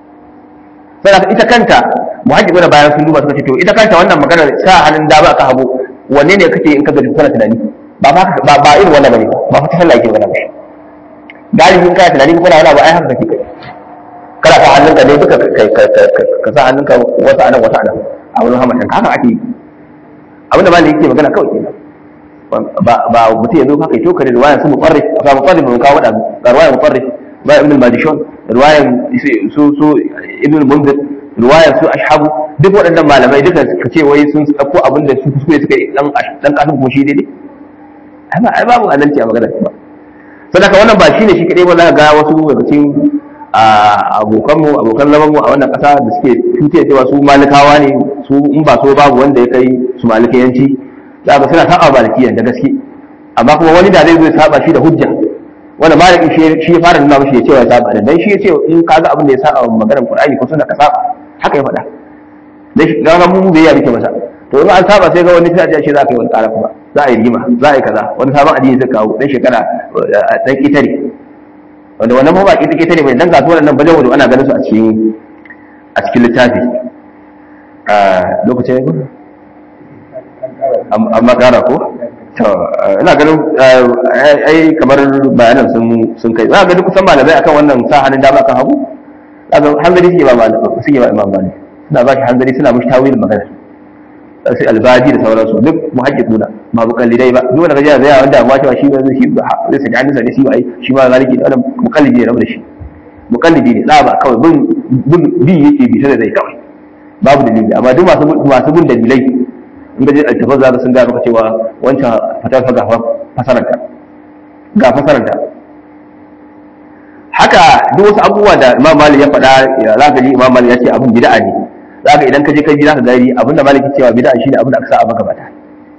sai aka ita kanta muhajjibu da bayan sun duba suka ce to ita kanta wannan magana sa hannun dama aka hagu wanne ne kake in ka gaji kana tunani ba ba ba irin wannan bane ba fa ta sallah yake magana ba galibi in kana tunani ko kana wani abu ai haka kake kai kana sa hannunka ne duka ka sa hannunka wata anan wata anan a wani hamashin haka ake yi abinda malami yake magana kawai kenan ba ba mutum ya zo haka ya toka da ruwayan su mutsarrif ba mutsarrif mun kawo da ga ruwayan mutsarrif ba ibn al-madishon ruwayan su su ibn al-munzir ruwayan su ashabu duk waɗannan malamai duka ka ce wai sun dauko abin da su kuskure suka yi dan dan kasin kuma shi daidai ai babu adalci a magana ba sadaka wannan ba shine shi kadai ba za ga wasu daga cikin abokanmu abokan zamanmu a wannan ƙasa da suke tuce cewa su malikawa ne su in ba so babu wanda ya kai su malikiyanci za ga suna saba malikiyan da gaske amma kuma wani da zai zo ya saba shi da hujja wanda maliki shi ya fara nuna mishi ya ce ya saba da dan shi ya ce in ka ga abin da ya saba maganar Qur'ani ko sunna ka saba haka ya faɗa dan shi ga mu bai ya rike masa to in an saba sai ga wani sai a ce za ka yi wani ƙara kuma za a yi rigima za a yi kaza wani sabon addini zai kawo dan shekara dan kitare wanda wannan ma ba kita kita ne mai dan kasuwar nan bajan wado ana ganin su a cikin a cikin littafi a lokacin ne amma kara ko to ina ganin ai kamar bayanan sun sun kai za ga duk kusan malamai akan wannan sa hannun dama kan hagu kaga hanzari suke ba malamai suke ba imam malik suna ba shi hanzari suna mushi tawil magana sai albaji da sauransu duk muhaqqiquna ba mukallidai ba duk wanda kaje zai wanda amma cewa shi ba zai shi zai saki hannunsa ne shi ba ai shi ma zaliki da wannan mukallidi ne rabu da shi mukallidi ne da ba kawai bin bin bi yake bi sai zai kawai babu dalili amma duk masu masu bin dalilai in ga je altafaz za ka sun ga maka cewa wancan fatar fa gafa fasaranta ga fasaranta haka duk wasu abubuwa da Imam Malik ya faɗa ya za ka ji Imam Malik ya ce abin bid'a ne za ka idan ka je kai ji za ka gari abinda maliki cewa bid'a shine abinda aka sa a maka bata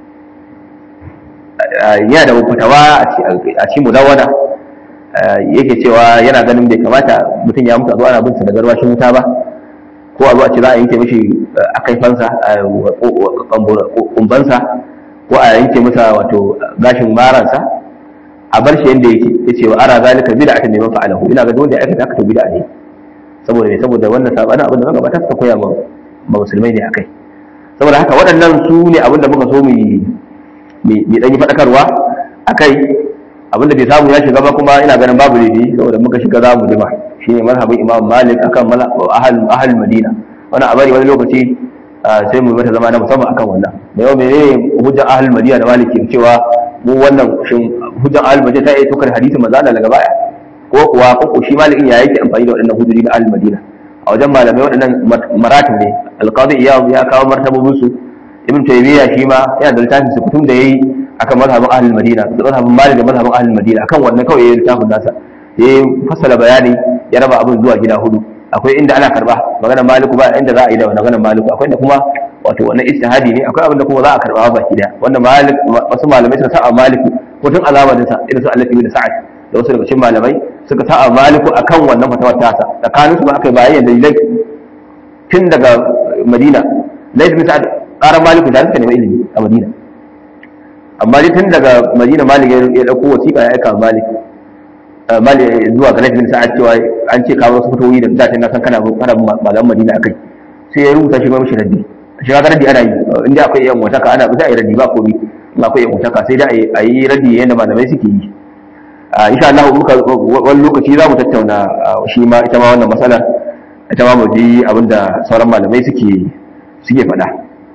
yana da fatawa a cikin mudawwana yake cewa yana ganin bai kamata mutum ya mutu a zo ana bin sa da garwashin wuta ba ko a zo a ce za a yanke mishi akaifansa kumbansa ko a yanke masa wato gashin maransa a bar shi yanda yake yace wa ara zalika bid'atan liman fa'alahu ina ga wanda ya aikata haka to bid'a ne saboda ne saboda wannan sabanin abin da magabata suka koya ma musulmai ne akai saboda haka waɗannan su ne abin da muka so mu yi ɗan yi faɗakarwa akai abin da bai samu ya shiga ba kuma ina ganin babu laifi saboda muka shiga za mu jima shine mazhabin imam malik akan ahal ahal madina wannan a bari wani lokaci sai mu mata zama na musamman akan wannan da yau menene hujjan ahal madina da maliki cewa mu wannan shin hujjan ahal madina ta yi tukar hadisin manzo Allah daga baya ko kuwa ko shi malikin ya yake amfani da waɗannan hujjoji na ahal madina a wajen malamai waɗannan maratib ne alqadi iyad ya kawo martabobin su ibn taymiya shi ma yana da littafin su kutum da yayi akan mazhabin ahlul madina da mazhabin malik da mazhabin ahlul madina akan wannan kawai yayi littafin nasa ya fassala bayani ya raba abin zuwa gida hudu akwai inda ana karba maganar maliku ba inda za a yi da maganar maliku akwai inda kuma wato wannan ijtihadi ne akwai abin da kuma za a karba baki daya wanda malik wasu malamai suka sa maliku ko tun azabarin sa irin su Allah ibn Sa'ad da wasu daga cikin malamai suka sa maliku akan wannan fatawar tasa tsakanin su ba aka yi bayan dalilai tun daga Madina Laith bin Sa'ad ƙarar maliku da suka nemi ilimi a Madina amma dai tun daga Madina Malik ya dauko wasiƙa ya aika Malik Malik zuwa ga Laith bin Sa'ad cewa an ce kawo wasu fitowi da da na san kana kana malaman Madina akai sai ya rubuta shi ma mishi raddi shi ga raddi ana yi inda akwai yan wata ka ana ba sai raddi ba komai in akwai yan wata ka sai da a yi raddi yadda malamai suke yi insha Allah muka wani lokaci za mu tattauna shi ma ita ma wannan matsalar ita ma mu ji abinda sauran malamai suke suke faɗa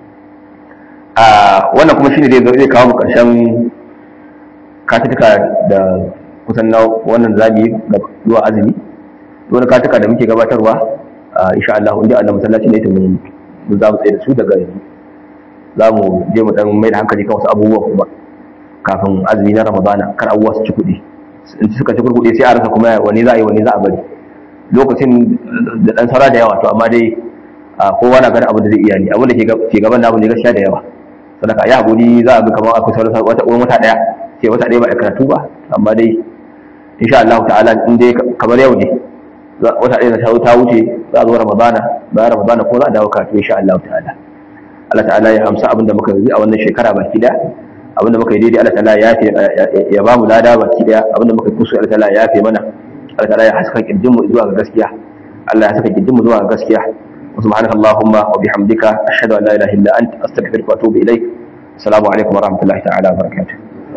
wannan kuma shine zai zai kawo mu karshen katuka da kusan na wannan zabi ga zuwa azumi wani katuka da muke gabatarwa insha Allah inda Allah masallaci ne ta mun za mu tsaye da su daga yanzu za mu je mu dan mai da hankali kan wasu abubuwa kuma kafin azumi na Ramadana kar abubuwa su ci kuɗi in suka ci kuɗi sai a rasa kuma wani za a yi wani za a bari lokacin da dan sara da yawa to amma dai kowa na ganin abin da zai iya ne abin da ke gaban da abin da gaskiya da yawa sadaka ya haƙuri za a bi kamar akwai sauran wata wani wata ɗaya ce wata ɗaya ba a karatu ba amma dai insha Allah ta'ala in dai kamar yau ne wata ɗaya ta ta wuce za a zo Ramadana bayan Ramadana ko za a dawo karatu insha Allah ta'ala Allah ta'ala ya amsa abin da muka yi a wannan shekara baki da abin da muka yi daidai Allah ta'ala ya ya ba mu lada baki da abin da muka yi kusu Allah ta'ala ya yafe mana Allah ta'ala ya haska kirjin mu zuwa ga gaskiya Allah ya saka kirjin mu zuwa ga gaskiya وسبحانك اللهم وبحمدك أشهد أن لا إله إلا أنت أستغفرك وأتوب إليك السلام عليكم ورحمة الله تعالى وبركاته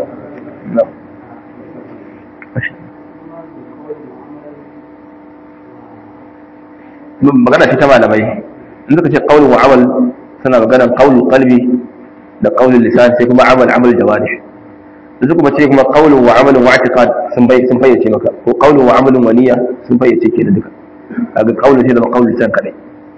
magana ce ta malamai in suka ce qaulun wa amal suna magana qaulul qalbi da qaulul lisan sai kuma amal amal jawarih in suka kuma ce kuma qaulun wa amalun wa i'tiqad sun bai sun fayyace maka ko qaulun wa amalun wa niyya sun fayyace ke da duka kaga qaulun sai da qaulul lisan kadai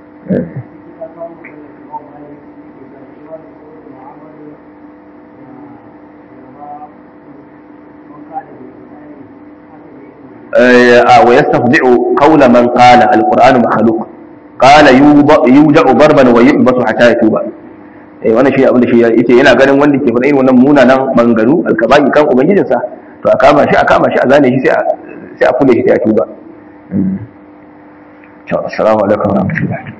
ويستخدع قول من قال القرآن مخلوق قال يوجع ضربا ويحبس حتى يتوب eh wannan shi abin da shi yace yana ganin wanda ke faɗa irin wannan munanan mangaru alkabai kan ubangijinsa to a kama shi a kama shi a zane shi sai a sai a kule shi sai a tuba to assalamu alaikum wa rahmatullahi